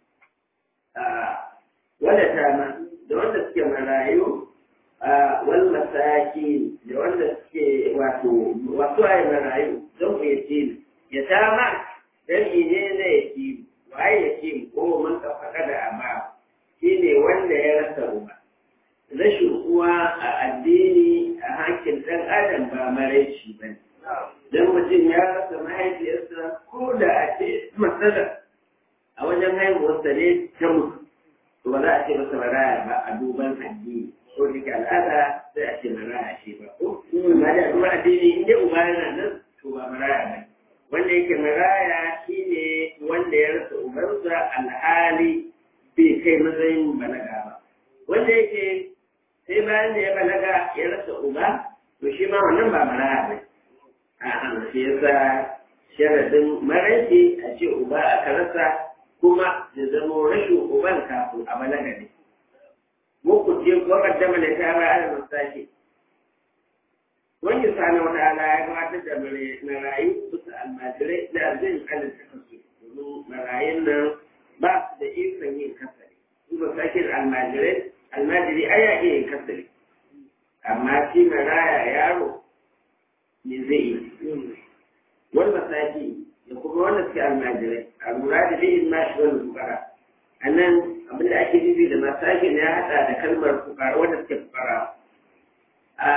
wanda tama da wanda suke marayu wal masaki da wanda suke wato wasu ayi marayu don ku yace ya tama dan ne na yace waye yace ko mun ka faɗa da amma shine wanda ya rasa ruwa rashin uwa a addini a hakkin ɗan adam ba maraici ba don mutum ya rasa mahaifiyarsa ko da a ce matsala a wajen haihuwarsa ne ta mutu to ba za a ce masa maraya ba a duban addini ko da ke al'ada sai a ce maraya ce ba ko amma da duban addini in dai uba yana nan to ba maraya ba wanda yake maraya shine wanda ya rasa ubansa alhali bai kai matsayin balaga ba wanda yake sai bayan da ya balaga ya rasa uba to shi ma wannan ba maraya ba a'a shi yasa sharadin maraice a ce uba aka rasa kuma da zama rashin uban kafin a balaga ne muku ce ko kaddama da ta ba ala masaki wani sani wata ala ya gabatar da marayu bisa almajirai da arzin alin ta kasu domin marayun nan ba su da ikon yin kasari su ba sakin almajirai almajiri ai ya iya yin kasari amma shi maraya yaro ne zai yi wani masaki da kuma wanda suke almajirai a lura da lihin mashi wani fukara a nan abinda ake nufi da masakin ya haɗa da kalmar fukara wanda suke fukara a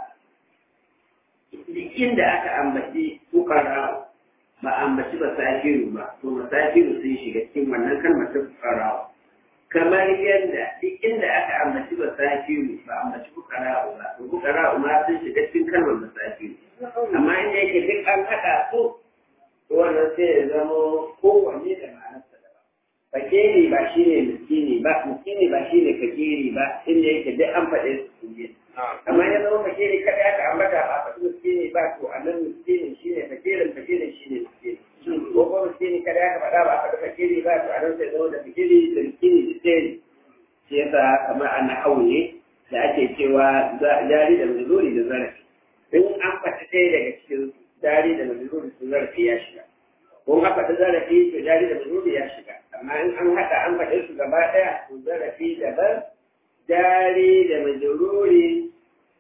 inda aka ambaci fukara ba ambaci masakiru ba to masakiru sun shiga cikin wannan kalmar ta fukara kamar yadda duk inda aka ambaci masakiru ba ambaci fukara ba to fukara ma sun shiga cikin kalmar masakiru amma inda yake duk an haɗa su wannan sai ya zama kowanne da ma'anarsa daban fakiri ba shi ne miskini ba miskini ba shi ne fakiri ba inda yake duk an faɗe su ne amma ya zama fakiri kada aka ambata ba faɗi miskini ba to a nan miskini shi ne fakirin fakirin shi ne miskini ko kuma miskini kada aka faɗa ba faɗi fakiri ba to a nan sai zama da fakiri da miskini duk ɗaya ne shi yasa kamar an hau ne da ake cewa jari da mazuri da zarafi in an faɗi ɗaya daga cikin jari da mazuri su zarafi ya shiga ko an faɗi zarafi to jari da mazuri ya shiga amma in an haɗa an faɗi su gaba ɗaya to zarafi daban jari da mazuri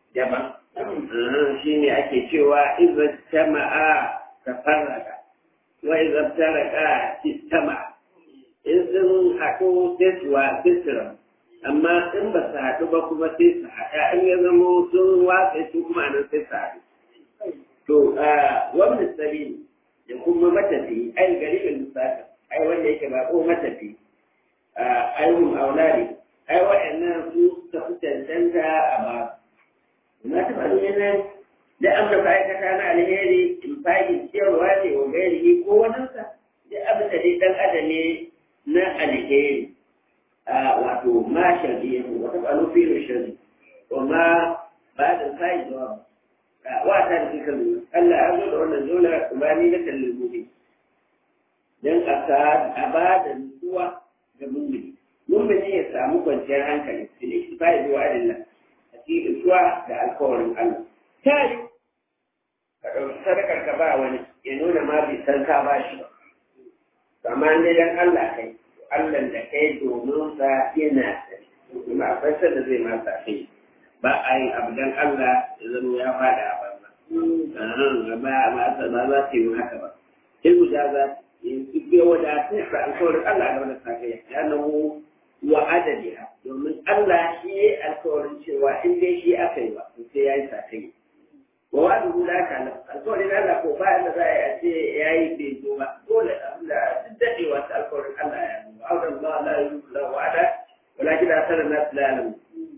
daban shi ne ake cewa iza jama'a ta farraga wa idza taraka sistama in sun haɗu sai su wa sisira amma in ba su haɗu ba kuma sai su haɗa in ya zama sun watsa su kuma nan sai su haɗu to wani sabili da kuma matafi ai garibin musafi ai wanda yake ba ko matafi ai hum auladi ai wa'annan su suka fi cancanta a ba na taɓa nuna da an da ma'aikata na alheri in fahim ciyarwa ne wa gairi ko waninsa da abin da dai ɗan adam ne na alheri wato ma shari'a wa taɓa nufi da shari wa ma ba da sai jawab wa ta da kika nuna Allah ya zo da wannan zola ubani na kallon gobe dan a ba da nutsuwa ga mummuni mummuni ya samu kwanciyar hankali fil istifai bi wa'adillah a cikin nutsuwa da alkawarin Allah ta yi ka ɗauki sadakar ka ba wani ya nuna ma bai san ka ba shi ba amma ne dan Allah kai Allah da kai domin sa yana kuma akwai sanda zai ma sa kai ba a yin abu dan Allah ya zama ya fada a banza ba ba ba za su yi haka ba ilmu da za yanzu bai wadatar da alkawarin Allah da wani sakaya ya namu wa adadiha domin Allah shi ya alkawarin cewa in dai shi aka yi ba sai ya yi sakaya wa wa'adu hula ka nan alkawarin Allah ko ba da za a ce ya yi bai zo ba dole da duk dadewa ta alkawarin Allah ya zo auren ba la yuzla wa'ada walakin asara nas la ya'lamu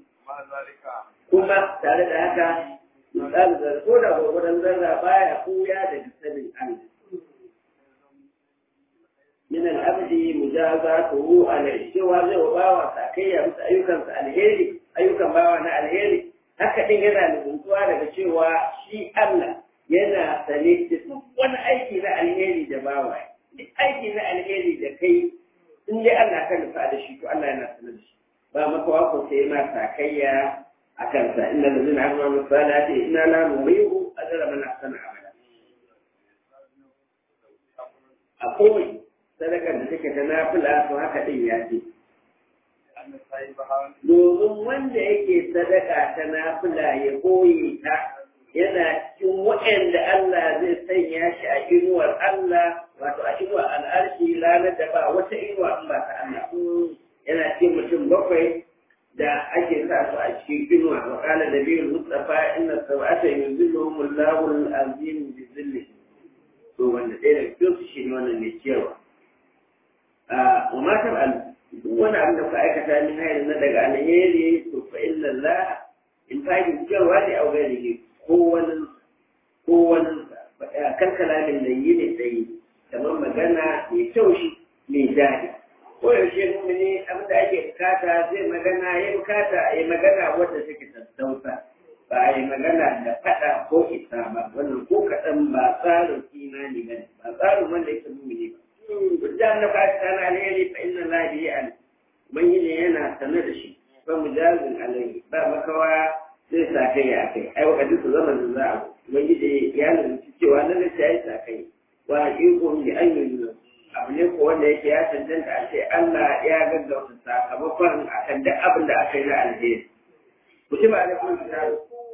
kuma tare da haka misali da ko da gwagwadon zarra baya kuya daga sanin Allah من الأبد مجازاته على الشوى زي وباوة ساكية بس أيوكا الهيري أيوكا باوة الهيري haka din yana nufuntuwa daga cewa shi Allah yana sane da duk wani aiki na alheri da bawa duk aiki na alheri da kai in dai Allah ka nufa da shi to Allah yana sanar da shi ba maka wako sai ma sakayya a kansa inda da zina amma misala ce ina la nurihu ajra man ahsana amala a kowai sadakar da take ta nafila to haka din ya ce. Domin wanda yake sadaka ta nafila ya koyi ta yana cikin waɗanda Allah zai sanya shi a inuwar Allah wato a inuwar al'arshi ranar da ba wata inuwa in ba ta Allah. Yana cikin mutum bakwai da ake sa su a cikin inuwa wa kala da biyu Mustapha inna sab'ata yuzilluhum Allahu al-azim bi zillihi. To wanda ɗaya daga cikin su shi ne wannan mai cewa. wa ma tab'al duk wani abin da ka aikata min hayar na daga alheri to fa illa Allah in fahim cewa ne au gairi ko wani ko wani kan kalamin da yi ne tsayi kamar magana mai taushi mai daɗi ko yaushe mumini abin da ake bukata zai magana ya bukata ya magana wadda take tattausa ba a yi magana da faɗa ko isa ba wannan ko kaɗan ba tsarin imani ba ba tsarin wanda yake mumini ba Hujjan na ba ta na alheri fa inna Allah bi an ubangiji yana sanar da shi ba mujazin alaihi ba makawa zai sa kai a kai ai wakati su zama da za a ubangiji ya lalace cewa nan da ya sa kai wa haqiqun bi an yunzu abu ne ko wanda yake ya cancanta a ce Allah ya gaggauta sakamakon akan duk abin da aka yi na alheri kutiba alaikum kitabu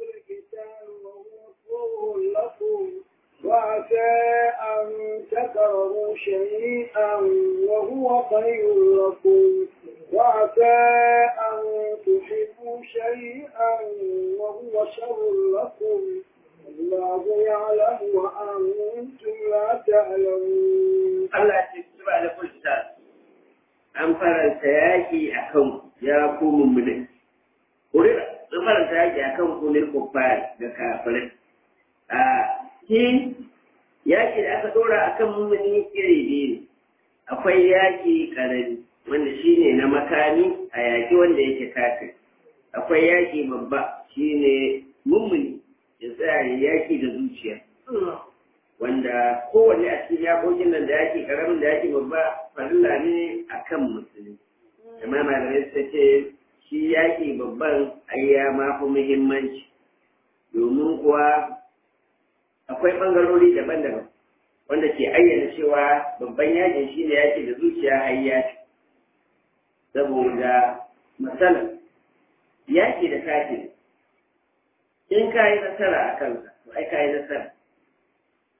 وعسى أن تكرهوا شيئا وهو خير لكم وعسى أن تحبوا شيئا وهو شر لكم الله يعلم وأنتم لا تعلمون Allah ya ce kutiba alaikum kitabu an faranta yaki akan ya ku mummune kurira an faranta yaki akan ku ne kuffar da kafirai a shi yaƙi da aka ɗora a kan mummuni iri biyu ne akwai yaƙi ƙarami wanda shi ne na makami a yaƙi wanda yake kafin akwai yaƙi babba shi ne mummuni ya tsaya ya yaƙi da zuciya wanda kowanne a cikin yaƙoƙin nan da yaƙi ƙaramin da yaƙi babba farilla ne a kan musulmi amma malamai suka ce shi yaƙi babban ai ya ma fi muhimmanci domin kuwa akwai ɓangarori daban-daban wanda ke ayyana cewa babban yakin shi ne yaki da zuciya har yaki saboda matsala yaki da kafin in ka yi nasara a kansa to ai ka yi nasara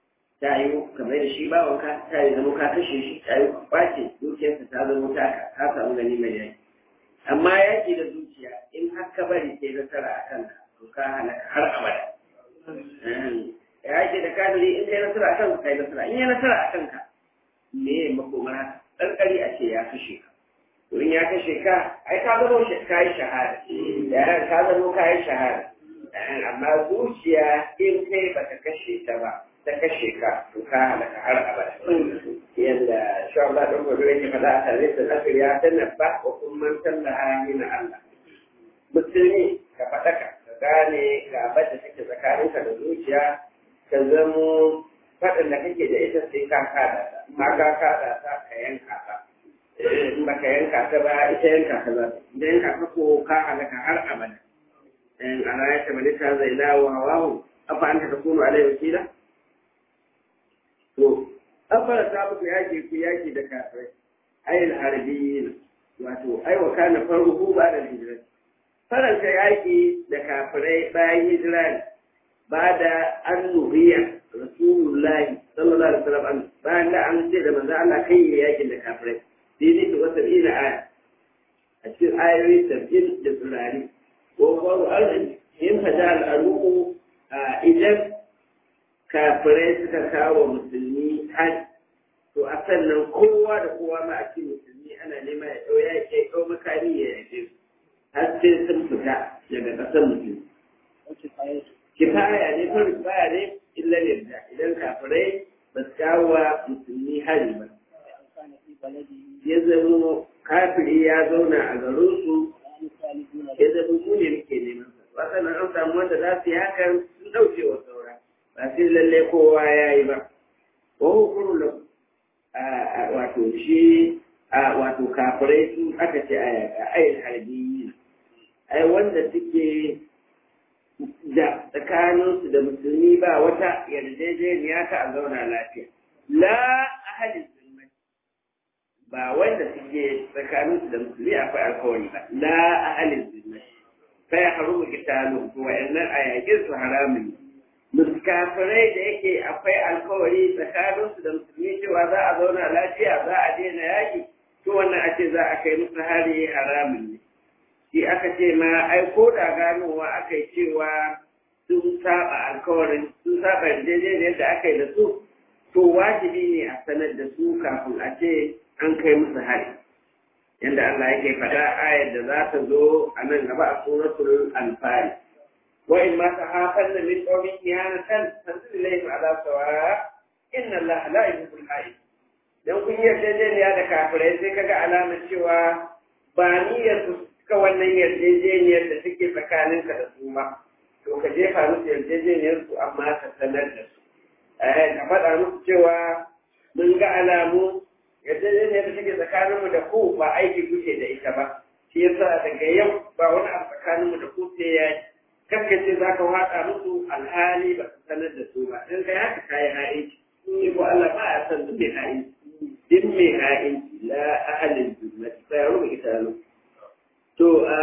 ta yi kamar da shi bawanka ta yi zama ka kashe shi ta yi kwace dukiyarsa ta zama taka ka samu gani mai yaki amma yaki da zuciya in har ka bari sai nasara a kanka to ka halaka har abada yaki da kafiri in kai nasara a kanka kai nasara in yi nasara a kanka me ya makomar haka ƙarƙari a ce ya kashe ka to in ya kashe ka ai ka zama ka yi shahada yaran ka zama ka yi shahada amma zuciya in kai baka kashe ta ba ta kashe ka to ka halaka har abada yadda shawar da ɗan gobe yake faɗa a tare da nasir ya tanabba wa kun man sallaha min Allah musulmi ka faɗaka ka gane gabar da take tsakaninka da zuciya ka zamo faɗin da kake da ita sai ka kada ta ma ka kada ta ka yanka ta in ba ka yanka ta ba ita yanka ta za ta idan yanka ta ko ka halaka har abada in ana ya tabbata ta zai dawo hawahu afa anta takunu alai wakila to an fara ta muku yaki ku yaki da kafirai ayil harbiyin wato ai wa kana farko ba da hijira faranta yaki da kafirai bayan hijira ne ba da an nuhiya rasulullahi sallallahu alaihi wasallam bayan da an ce da manzo Allah kai ya yakin da kafirai dini da wata ila aya a cikin ayoyi sabbin da turare ko faru arziki in fada al'aruku idan kafirai suka kawo musulmi hajji to a sannan kowa da kowa ma a cikin musulmi ana nema ya ɗau ya ke ɗau makami ya yaje su har sai sun fita daga ƙasar musulmi. Kifaya ne ko kifaya ne illa yadda idan kafirai ba su kawo wa musulmi hari ba. Ya zama kafiri ya zauna a garinsu ya zama mu ne muke neman sa. Wasannan an samu wanda za su yi hakan sun ɗauke wa saura. Ba sai lalle kowa ya yi ba. Wa hukurun wato shi a wato kafirai su aka ce a yaƙa ayin harbiyi ai wanda suke da tsakaninsu da musulmi ba wata yarjejeniya ta a zauna lafiya la ahalin zulmai ba wanda suke tsakaninsu da musulmi akwai alkawari ba la ahalin zulmai fa ya harumu kitalu to wa'annan a yaƙin su haramun ne kafirai da yake akwai alkawari tsakaninsu da musulmi cewa za a zauna lafiya za a daina yaƙi to wannan a ce za a kai musu hari haramun ne shi aka ce ma ai ko da ganowa aka yi cewa sun saba alkawarin sun saba yarjejeniyar da aka yi da su to wajibi ne a sanar da su kafin a ce an kai musu hari yadda Allah yake faɗa ayar da za ta zo a nan gaba a suratul anfal وإما تخافن من قوم خيانة فانزل إليهم على سواء إن الله لا يحب الخائن dan kun yi yarjejeniya da kafirai sai kaga alamar cewa ba niyyar su suka wannan yarjejeniyar da suke tsakaninka da su ba to ka jefa musu yarjejeniyar su amma ka sanar da su ka faɗa musu cewa mun ga alamu yarjejeniyar da suke tsakaninmu da ku ba aiki kuke da ita ba shi yasa daga yau ba wani abu tsakaninmu da ku sai ya ce za ka waɗa musu alhali ba ka sanar da su ba in kai haka kayi ha'inci shi ko Allah ba ya san duk mai ha'inci din mai ha'inci la ahalin jannati sai ya rubuta ita to a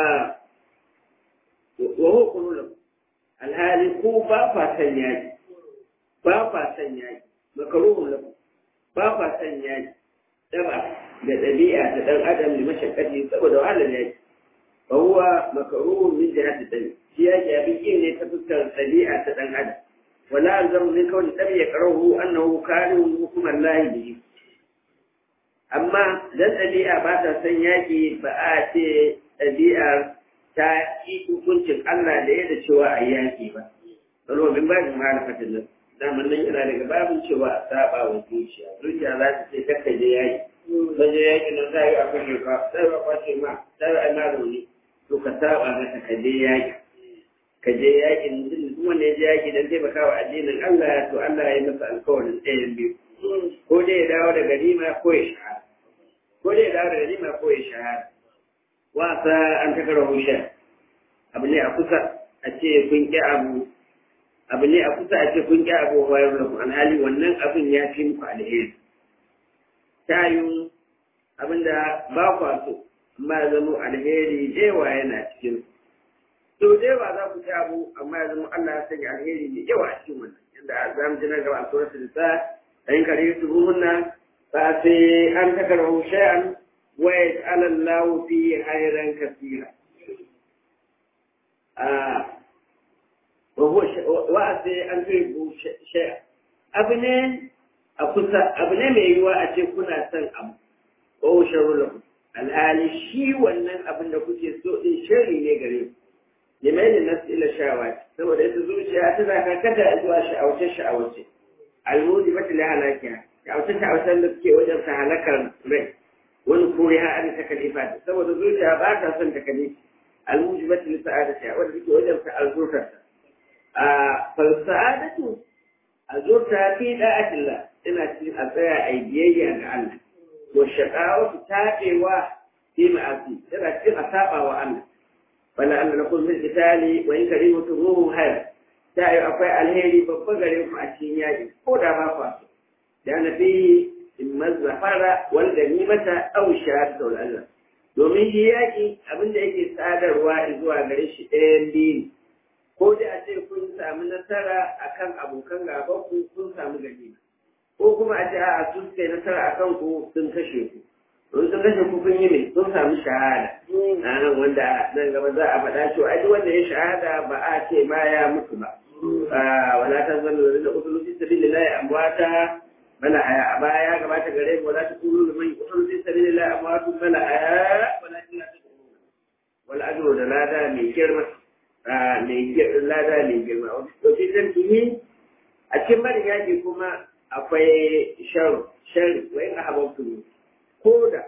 wa huwa kullu alhali ku ba fa san yaki ba fa san yaki makaruhun lakum ba fa san yaki daba da ɗabi'a ta ɗan adam da mashakkati saboda wahalar yaki fa huwa makaruhun min jihati dami shi ya ke abin kin ne ta fuskar ɗabi'a ta ɗan adam wala alzamu min kawai ɗabi ya karahu annahu karin hukumar lahi bihi amma dan ɗabi'a ba ta son yaƙi ba a ce ɗabi'ar ta yi hukuncin Allah da ya da cewa a yaƙi ba. Salo min ba shi mahalifatin nan. Daman nan yana daga babin cewa a saba wa zuciya. Zuciya za ta ce kakka je yaƙi. Ban je yaƙi nan za yi a kashe ka, sai ba kwace ma, sai ba ma rauni. To ka saba mata ka je yaƙi. Ka je yaƙi duk wanda ya je yaƙi dan taimaka wa addinin Allah to Allah ya yi masa alkawarin ɗayan biyu. Ko dai ya dawo da ganima ko ya shahara. Ko dai ya dawo da ganima ko ya shahara. wasa an ta kara hushe abu ne a kusa a ce kun ƙi abu abu ne a kusa a ce kun ƙi abu wa yau lakum alhali wannan abin ya fi muku alheri ta yi abinda ba kwa so amma ya zama alheri jewa yana cikin to jewa za ku ci abu amma ya zama Allah ya sanya alheri mai yawa a cikin wannan da za mu ji nan gaba a suratul nisa ayin kare su ruhunna fa sai an takarhu shay'an wa yaj'al Allahu fi khairan kaseera ah wa huwa wa sai an tuhibbu shay'an abu ne a kusa abu ne mai yiwuwa a ce kuna son abu wa sharru lakum alhali shi wannan abin da kuke so din shari ne gare ku limaini nasu ila shawa saboda ita zuciya tana karkata zuwa sha'awace sha'awace almudi mata la halakiya sha'awace sha'awacen da suke wajen ta halakar rai wani kore ha an ta kalifa saboda zuciya ba ta son ta kalifa almudi mata la sa'adata wanda suke wajen ta alzurtar a falsa'adatu azurta fi da'atillah ina cikin a tsaya a biyayya ga Allah wa shaqawatu tabewa fi ma'asi tana cikin a saba wa Allah wala Allah na kun misali wa in karimu turuhu hayr ta yi akwai alheri babba gare ku a cikin yaƙi ko da ba kwa so da na fi in mazzafara wal ganimata aw shahadatu wal Allah domin shi yaƙi abinda yake sadarwa zuwa gare shi ɗayan biyu ko da a ce kun samu nasara akan abokan gaban ku kun samu ganima ko kuma a ce a sun kai nasara akan ku sun kashe ku don sun kashe ku kun yi ne sun samu shahada a nan wanda nan gaba za a faɗa cewa ai wanda ya shahada ba a ce ma ya mutu ba wala ta zalla da usulu fi sabilillahi amwata bala aya a baya ya gabata gare mu wala ta kulu liman usulu fi sabilillahi amwatu bala aya wala ta kulu wal ajru da lada mai girma mai lada mai girma wasu zan tuni a cikin barin yaƙi kuma akwai shan shan wa in ahabbtu koda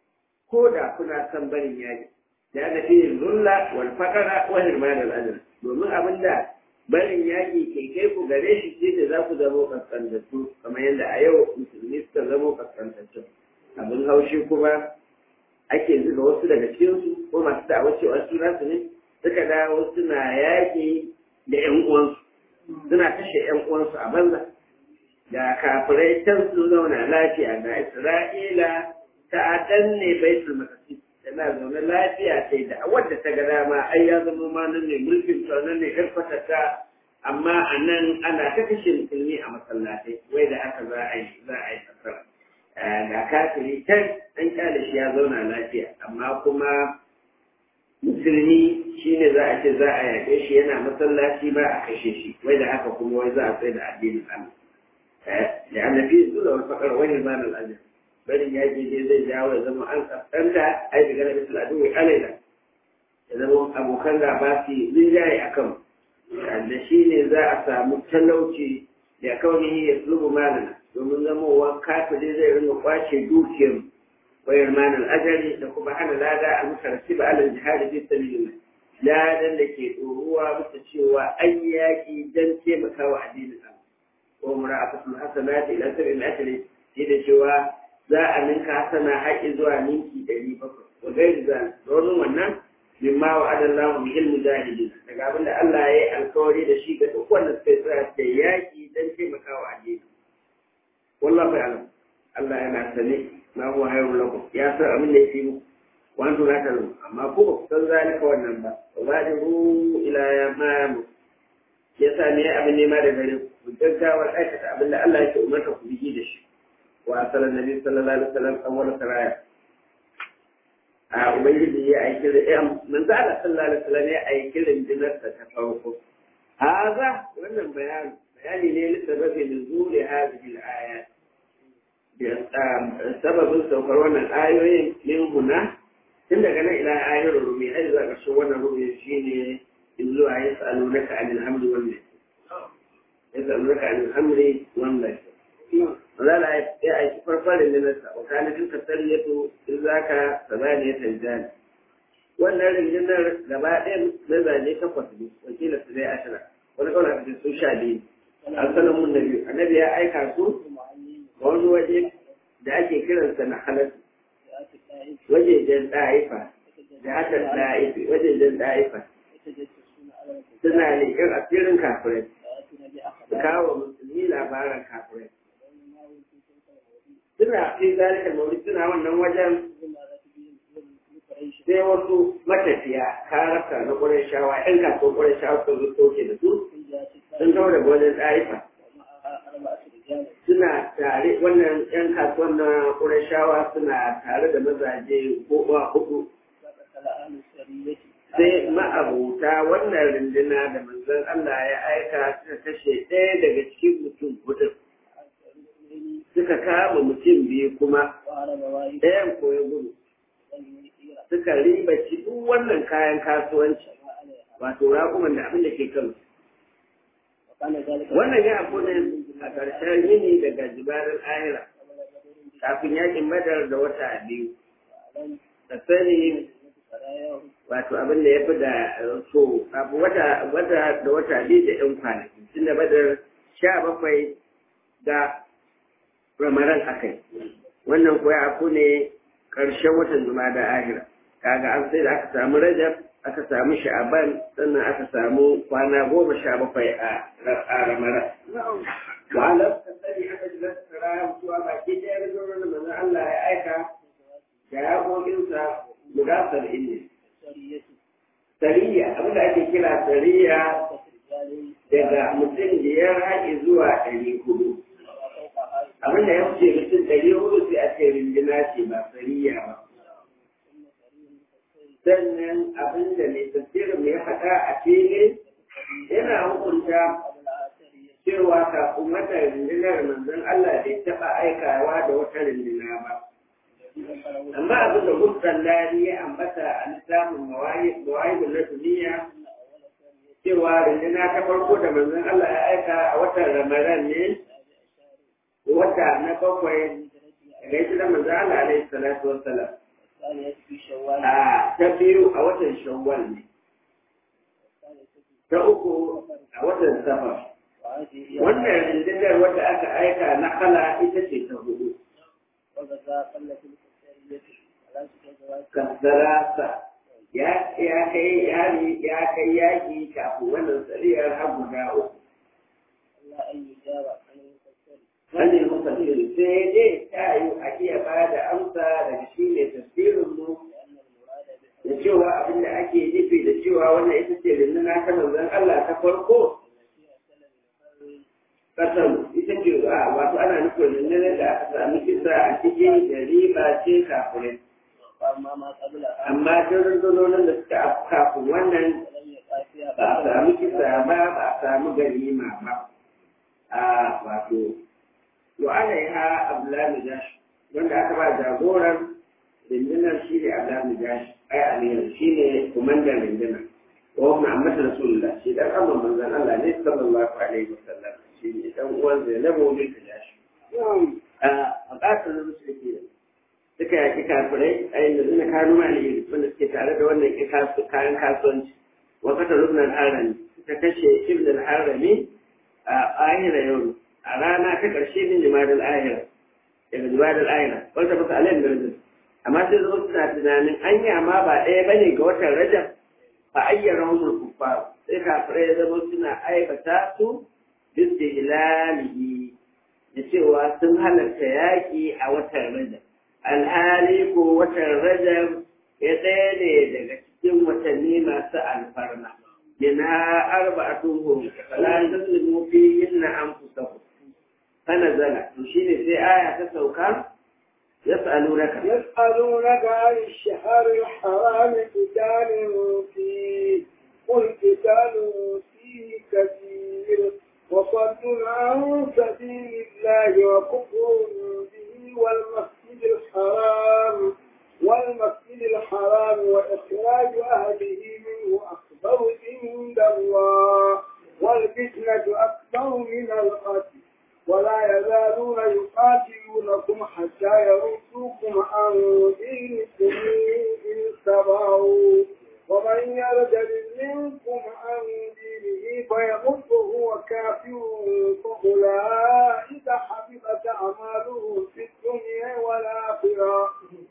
koda kuna son barin yaƙi da ana fi zulla wal faqara wa hirman al ajr domin abinda barin yaƙi ke kai ku gare shi shi da za ku zamo kaskantattu kamar yadda a yau musulmi suka zamo kaskantattu abin haushi kuma ake zuga wasu daga cikinsu ko masu da'awar cewa su nasu ne suka dawo suna yaƙi da ƴan uwansu suna kashe ƴan uwansu a banza da kafirai can su zauna lafiya da Isra'ila ta danne baitul maqdis tana zaune lafiya sai da wadda ta ga dama ai ya zama ma nan ne mulkin ta nan ne karfata ta amma a nan ana ta kashe musulmi a masallatai wai da haka za a yi za a yi nasara ga kafiri can an kyale shi ya zauna lafiya amma kuma musulmi shine za a ce za a yaƙe shi yana masallaci ba a kashe shi wai da haka kuma wai za a tsaye da addinin Allah da annabi zuwa wani fakar wani man al'ajir barin ya je zai jawo ya zama an kaskanta ai daga na misal adu wai alaila ya zama abokan gaba su rinjaye a kan da shi ne za a samu talauci da kaunihi ya tsubu malana domin zamowa kafiri zai rinka kwace dukiyar wayar manan ajali da kuma hana lada a mutarci ba alal jihadi fi sabilillah ladan da ke ɗoruwa bisa cewa an yaƙi don taimakawa addinin Allah ko mura'afatul hasanati ila sab'i al-ajri shi da cewa za a ninka hasana haƙi zuwa ninki ɗari bakwai wa gairi zan domin wannan mimma wa adallahu bi ilmi jahilin daga abin da Allah ya yi alkawari da shi ga duk wanda suka tsaya da yaƙi don taimakawa addini wallahu ya'lam Allah yana sane ma huwa hayrun lakum ya san abin da yake muku wa antum la ta'lamun amma ko ba ku san zalika wannan ba wa badiru ila ma yasa ne abin nema da gare ku gaggawar aikata abin da Allah yake umarta ku bigi da shi wa asala nabi sallallahu alaihi wasallam awwal saraya a ubangiji ya aiki da ya manzo Allah sallallahu alaihi wasallam ya aiki da dinar ta ta farko haza wannan bayani bayani ne lissababi nuzuli hadhihi al-ayat sababin saukar wannan ayoyin min huna tun daga nan ila ayoyin rumi ai za ka so wannan rumi shine in zuwa ya sa'alu naka anil hamdi wannan ya sa'alu naka anil hamdi wannan za la ya aiki farfarin linarsa wa kana tilka sariyatu in zaka sabaniyata jani wannan rinjinar gaba ɗaya mazaje takwas ne wakila su dai ashira wani kawai a su sha biyu an sanar mun na biyu annabi ya aika su wani waje da ake kiransa na halatta wajejen ɗa'ifa da haka ɗa'ifi wajejen ɗa'ifa suna leƙen asirin kafirai su kawo musulmi labaran kafirai suna fi zalika mawuri suna wannan wajen sai wasu matafiya karasa na ƙwarai shawa ‘yan kasuwar ƙwarai shawa sun zo soke da su sun kawo daga wajen ɗa'ifa suna tare wannan yan kasuwan na ƙurashawa suna tare da mazaje ko uwa hudu sai ma'abuta wannan runduna da manzon Allah ya aika suka kashe ɗaya daga cikin mutum hudu suka kama mutum biyu kuma ɗayan ko ya gudu suka ribaci duk wannan kayan kasuwanci wato raƙuman da abin da ke kan wannan ya abu ne a ƙarshen yini daga jibarin ahira kafin yakin badar da wata biyu da sani wato abin da ya fi da so abu wata wata da wata biyu da yan kwanaki tun da badar sha bakwai ga ramaran akai wannan kuwa abu ne ƙarshen watan zuma da ahira kaga an sai da aka samu rajab aka samu sha'aban sannan aka samu kwana goma sha bakwai a ramaran wa'alar ka sani aka ji nasara mutuwa baki ɗaya da zuwa da manzon Allah ya aika da yaƙoƙinsa guda saba'in ne sariya abin da ake kira sariya daga mutum biyar haƙi zuwa ɗari hudu abin da ya wuce mutum ɗari hudu sai a ce rindina ce ba sariya ba sannan abin da mai tafsirin ya faɗa a fili yana hukunta cewa kafin wata rundunar manzon Allah bai taɓa aikawa da wata runduna ba. Amma abin da Musan Lari ya ambata a littafin Mawahibu na duniya cewa runduna ta farko da manzon Allah ya aika a watan Ramadan ne wata na bakwai daga ita da manzon Allah alaihi salatu wassalam. A ta biyu a watan Shawwal ne. Ta uku a watan Safar. wannan rundunar wadda aka aika na kala ita ce ta hudu kasarasa ya kai yari ya kai yaki kafin wannan tsariyar har guda uku Sani mufassir sai dai ta yi a iya ba da amsa daga shi ne tafsirin mu da cewa abin da ake nufi da cewa wannan ita ce runduna ta manzon Allah ta farko kasan ita ce a wato ana nufin rundunar da aka sami kisa a cikin da riba ce kafirin. Amma duk rundunonin da suka afu kafin wannan ba a sami kisa ba ba a sami ganima ba. A wato, to ana yi ha Abdullahi Jashi wanda aka ba jagoran rundunar shi ne Abdullahi Jashi ai Aliyu shi ne kumandan rundunar. Wa Muhammad Rasulullah shi dan amma manzon Allah ne sallallahu alaihi wasallam. shi ne ɗan uwan Zainabu bin Tajashi. A ƙasar da musu ke suka yaƙi kafirai a yanzu suna kanu mali wanda suke tare da wannan kayan kasuwanci. Wakata rubnan harami suka kashe ibn harami a ahira yau a rana ta ƙarshe min jimadar ahira daga jimadar ahira wanda ba su alayin birnin. Amma sai zama suna tunanin anya ma ba ɗaya bane ga watan Rajab fa ayyara humul kuffar sai kafirai ya zama suna aibata su bistihlalihi da cewa sun halarta yaƙi a watan Rajab. Alhali ko watan Rajab ya ɗaya ne daga cikin watanni masu alfarma. Minha arba'atun hum fala tazlimu fihinna anfusakum. Kana zala to shine sai aya ta sauka يسألونك يسألونك عن الشهر الحرام قتال فيه قل قتال فيه كثير وصد عن سبيل الله وكفر به والمسجد الحرام والمسجد الحرام وإخراج أهله منه أكبر عند الله والفتنة أكبر من القتل ولا يزالون يقاتلونكم حتى يردوكم عن دينكم إن استطاعوا ومن يرتد منكم عن دينه فيمت وهو كافر فأولئك حبطت أعمالهم في الدنيا والآخرة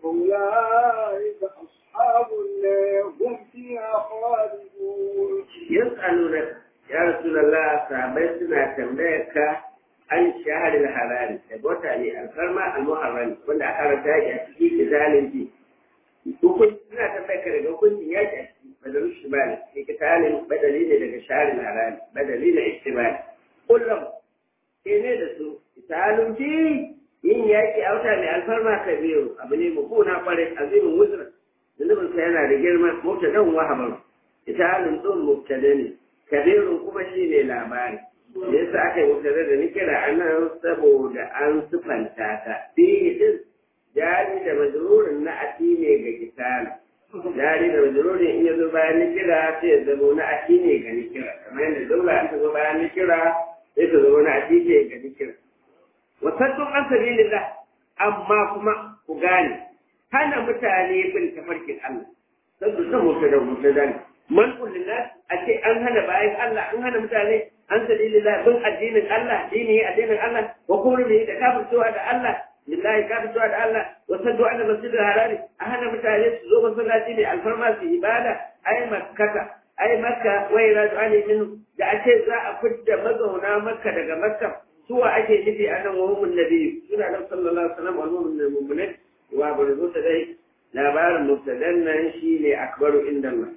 أولئك أصحاب النار هم فيها خالدون يسألونك يا رسول الله صحابتنا تنبيك عن الشهر الحرام تبوتا للفرما المحرم wanda aka rata a ciki da zalunci hukun suna tambayar ka daga hukuncin yaki a ciki badalin shibali ikitalin badali ne daga sharin haram badali na istibali kullum ke ne da su misalin fi yin yaƙi a wata mai alfarma kabiru abu ne mukuna kwarai azimin wuzra zunubin sa yana da girma mubtadan wahaban misalin ɗin mubtada ne kabirun kuma shi ne labari yasa aka yi mubtada da nikira a nan saboda an sufanta ta fihi din jari da majrurin na ati ne ga kitala jari da majrurin in ya zo bayan nikira sai ya zama na ati ne ga nikira kamar yadda daula an ta zo bayan nikira sai ta zama na ati ne ga nikira wasaddun an sabilillah amma kuma ku gane hana mutane bin tafarkin Allah sabbu san mutada mutada ne man kullina a ce an hana bayan Allah an hana mutane an sabilillah bin addinin Allah dini addinin Allah wa kurmi da kafircewa da Allah lillahi kafircewa da Allah wa saddu an masjidil harami a hana mutane su zo masallaci ne alfarma su ibada ai makkata ai makka wai raju ali min da ake za a fitta mazauna makka daga makka suwa ake nufi a nan wahumun nabi suna nan sallallahu alaihi wasallam wal mu'minin mu'minin wa barzu ta dai labarin mubtadan nan shine akbaru inda Allah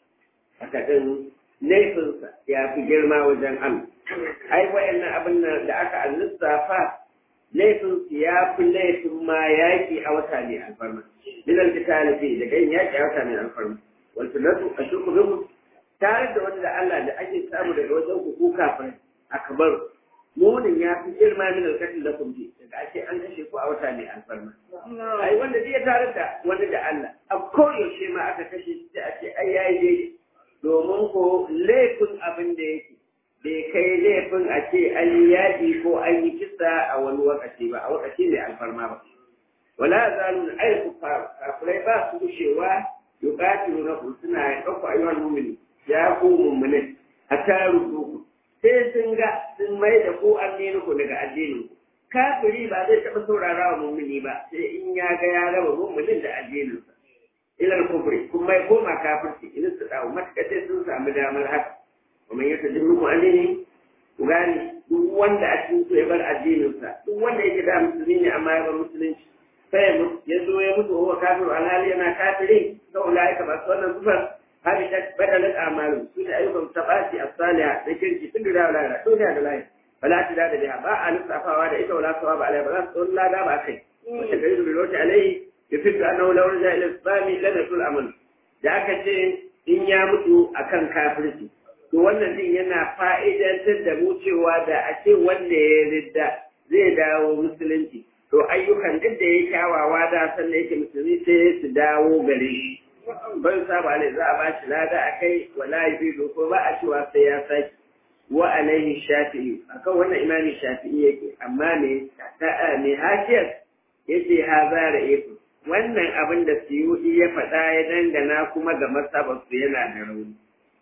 haka din laifinsa ya fi girma wajen Allah ai wayannan abin nan da aka lissafa laifin su ya fi laifin ma yaƙi a wata ne alfarma bilal kitali fi daga yin yaƙi a wata ne alfarma wal tunatu ashku bikum tare da wanda Allah da ake samu daga wajen ku ku kafin akbar munin ya fi girma min alkatin da kun ji daga ake an kashe ku a wata ne alfarma ai wanda zai tare da wanda da Allah a koyaushe ma aka kashe shi da ake ai yayi daidai domin ko laifin abin da yake bai kai laifin a ce an yi yaƙi ko an yi kisa a wani wakaci ba a wakaci mai alfarma ba wala zalu ai kufar kafirai ba su gushewa yuqatilu na suna ya ɗauka ayyuhal mu'minin ya ku mu'minin hatta ruduku sai sun ga sun mai da ku addinin ku daga addinin ku kafiri ba zai taɓa saurara wa mu'mini ba sai in ya ga ya raba mu'minin da addininsa ilal kufri kuma ya koma kafirci idan su dawo matuƙa sai sun samu damar haka kuma ya tafi muku addini ku gane duk wanda a cikin su ya bar addininsa duk wanda yake da musulmi ne amma ya bar musulunci sai ya mutu ya zo ya mutu wa kafiru alhali yana kafiri ga ulaika ba su wannan kufar hadi ta badalat amalu su da ayyukan tabati as-salihah da kirki tun da wala duniya da lahi bala ta da biha ba a lissafawa da ita wala sawaba alai ba za su tsolla da ba kai wata gari da rota alai yafidu annahu law raja ila islami lam yasul amal da aka ce in ya mutu akan kafirci to wannan din yana fa'idantar da mu cewa da a ce wanda ya ridda zai dawo musulunci to ayyukan duk da ya kyawawa da sannan yake musulmi sai su dawo gare shi ban saba ne za a ba shi lada a kai wala yi ko ba a cewa sai ya saki wa alaihi shafi'i akan wannan imami shafi'i yake amma ne ta'a ne hashiyar yace ha zara ifu wannan abin da suyudi ya faɗa ya dangana kuma ga masabar su yana da rauni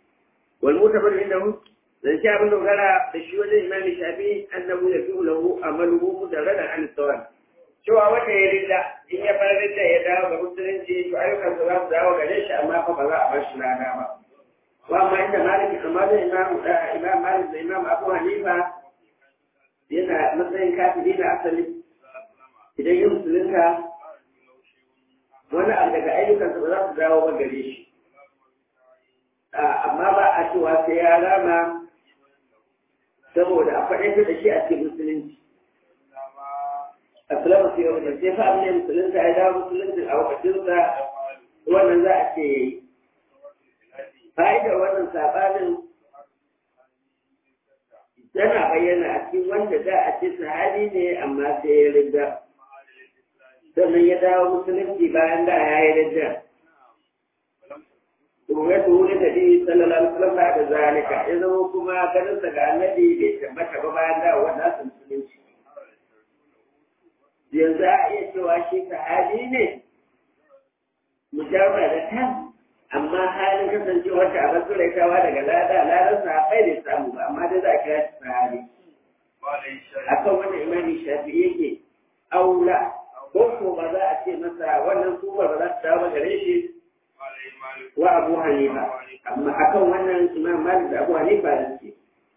wal mutabar indahu dan shi abin dogara da shi wajen imami shafi'i annabu ya fi lahu amaluhu mudarradan an sawab cewa wanda ya rida in ya bar rida ya dawo ga musulunci to ayyukan za su dawo gare shi amma fa ba za a bar shi lada ba wa amma inda maliki amma da imam imam malik da imam abu hanifa yana matsayin kafiri na asali idan yin musulunta wani abu daga ayyukansa ba za su dawo ba gare shi amma ba a cewa sai ya rama saboda a faɗin da shi a cikin musulunci asalama su yau da sai fa abin musulunta ya dawo musulunci a wakacinsa wannan za a ce ya yi fa'idar wannan sabanin tana bayyana a cikin wanda za a ce sahabi ne amma sai ya rinda sannan ya dawo musulunci bayan da ya yi rinda ya tuhu da nabi sallallahu alaihi wasallam da zalika ya zama kuma ganin sa ga annabi bai tabbata ba bayan da wannan musulunci yanzu a iya cewa shi sahabi ne mujarra da kan amma halin kasancewar ta abin suraitawa daga lada ladan sahabai ne samu ba amma dai za a kira shi sahabi akan wannan imani shafi yake aula ko ko ba za a ce masa wannan kuma ba za su dawo gare shi wa abu hanifa amma akan wannan imam malik da abu hanifa da ce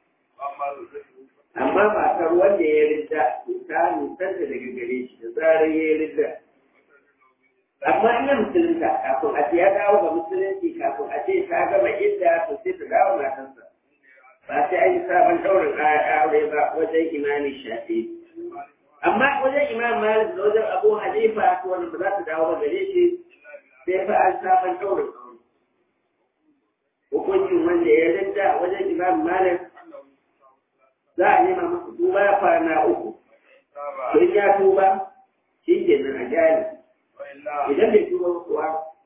amma ba kan wanda ya ridda ta nisanta daga gare shi da zarar ya ridda amma ina musulunta kafin a ce ya dawo ga musulunci kafin a ce ta gama idda to sai ta dawo matansa ba sai an yi sabon ɗaurin aure ba wajen imamin shafi amma wajen imam malik da wajen abu hanifa wanda ba za su dawo ba gare shi sai fa an sabon ɗaurin aure hukuncin wanda ya rinda wajen imam malik za a nema masa tuba ya kwana uku in ya tuba shi ke nan a jari idan bai tuba kuwa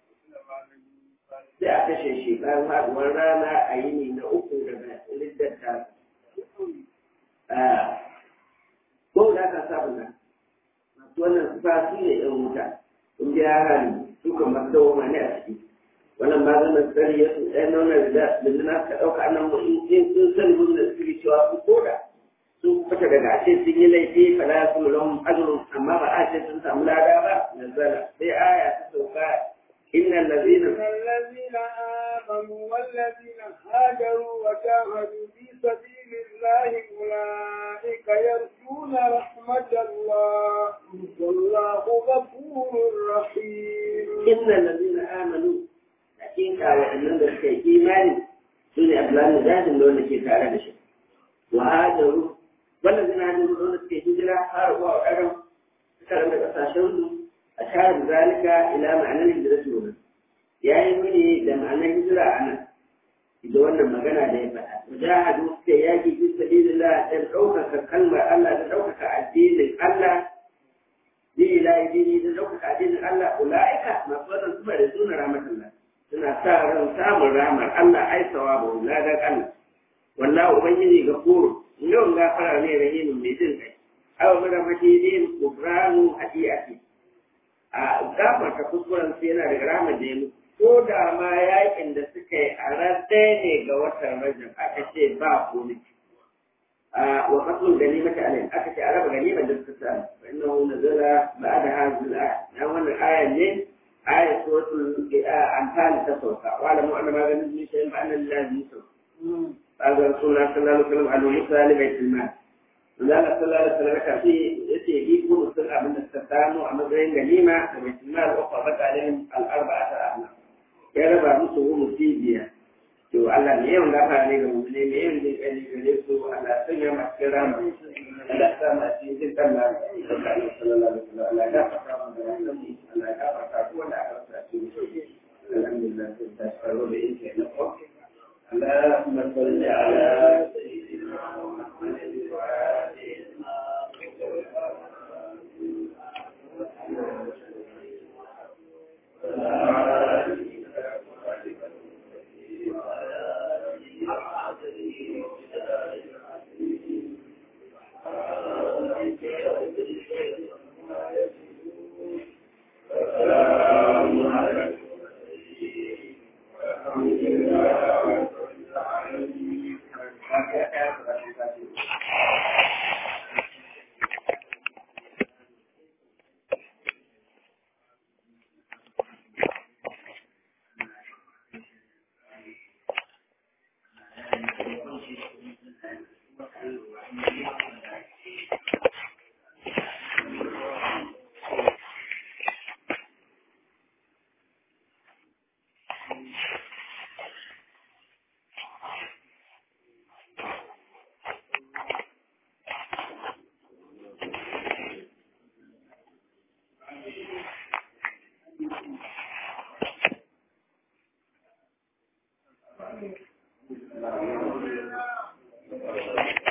sai a kashe shi bayan haɗuwar rana a yini na uku daga liddata ko da ka sabu na masu wannan sufa su ne ɗan wuta sun biya hari su kan masu dawo ne a ciki wannan ba zan nasari ya sun ɗaya nuna da dindina ka ɗauka nan mu in sun san mun da suke cewa su koda sun fita daga ashe sun yi laifi fala ya kuma lahum ajrun amma ba a ce sun samu lada ba nazala sai aya ta sauka innal ladina الذين آمنوا والذين هاجروا وجاهدوا في سبيل الله أولئك يرجون رحمة الله والله غفور رحيم innal ladina amanu hakika waɗannan da suka yi imani su ne abdullahi jahilin da wanda ke tare da shi wa hajaru wannan zina hajaru da wanda suke hijira har zuwa waɗannan suka rama ƙasashen su a shahar zalika ila ma'anar hijira su wani ya yi mini da ma'anar hijira a nan da wannan magana da ya faɗa mujahadu suka yaƙi fi sabilillah dan ɗaukaka kalmar Allah da ɗaukaka addinin Allah bi ilahi dini da ɗaukaka addinin Allah ula'ika masu wannan suna da suna rahmatullah suna sa ran samun rahmar Allah ai sawabu ladan Allah wallahi ubangiji gafuru yawan gafara ne rahimin mai jin kai aw mara majidin gufranu hadiyati a gafarta kuskuren sai yana daga rahmar da ya mutu ko da ma yakin da suka yi a ran ɗaya ne ga watan rajab aka ce ba komai wa qatlul ganimati alayhi aka ce araba ganimar da suka samu fa innahu nazala ba'da hadhihi al-aya dan wannan ayan ne ayat suratul anfal ta sauka wa alamu anna ma ganin min shay'in fa anna lillahi yusuf kaga rasulullah sallallahu alaihi wasallam alu musa li baitul mal Allah sallallahu alaihi wasallam ka ce yace bi ku sun abin da suka samu a matsayin ganima da baitul mal wa qabat alaihim al-arba'ata ahna ya raba musu humusi biya to Allah ne yawan gafa ne ga mutum ne yawan jin kai gare su Allah sun ya masu kira mu Allah ta ma shi jin kan na sallallahu alaihi wasallam Allah ya gafa mu da wannan Allah ya gafa ku wanda aka sa shi alhamdulillah sai ta faro da yake na ko اللهم صل على سيدنا محمد Thank you.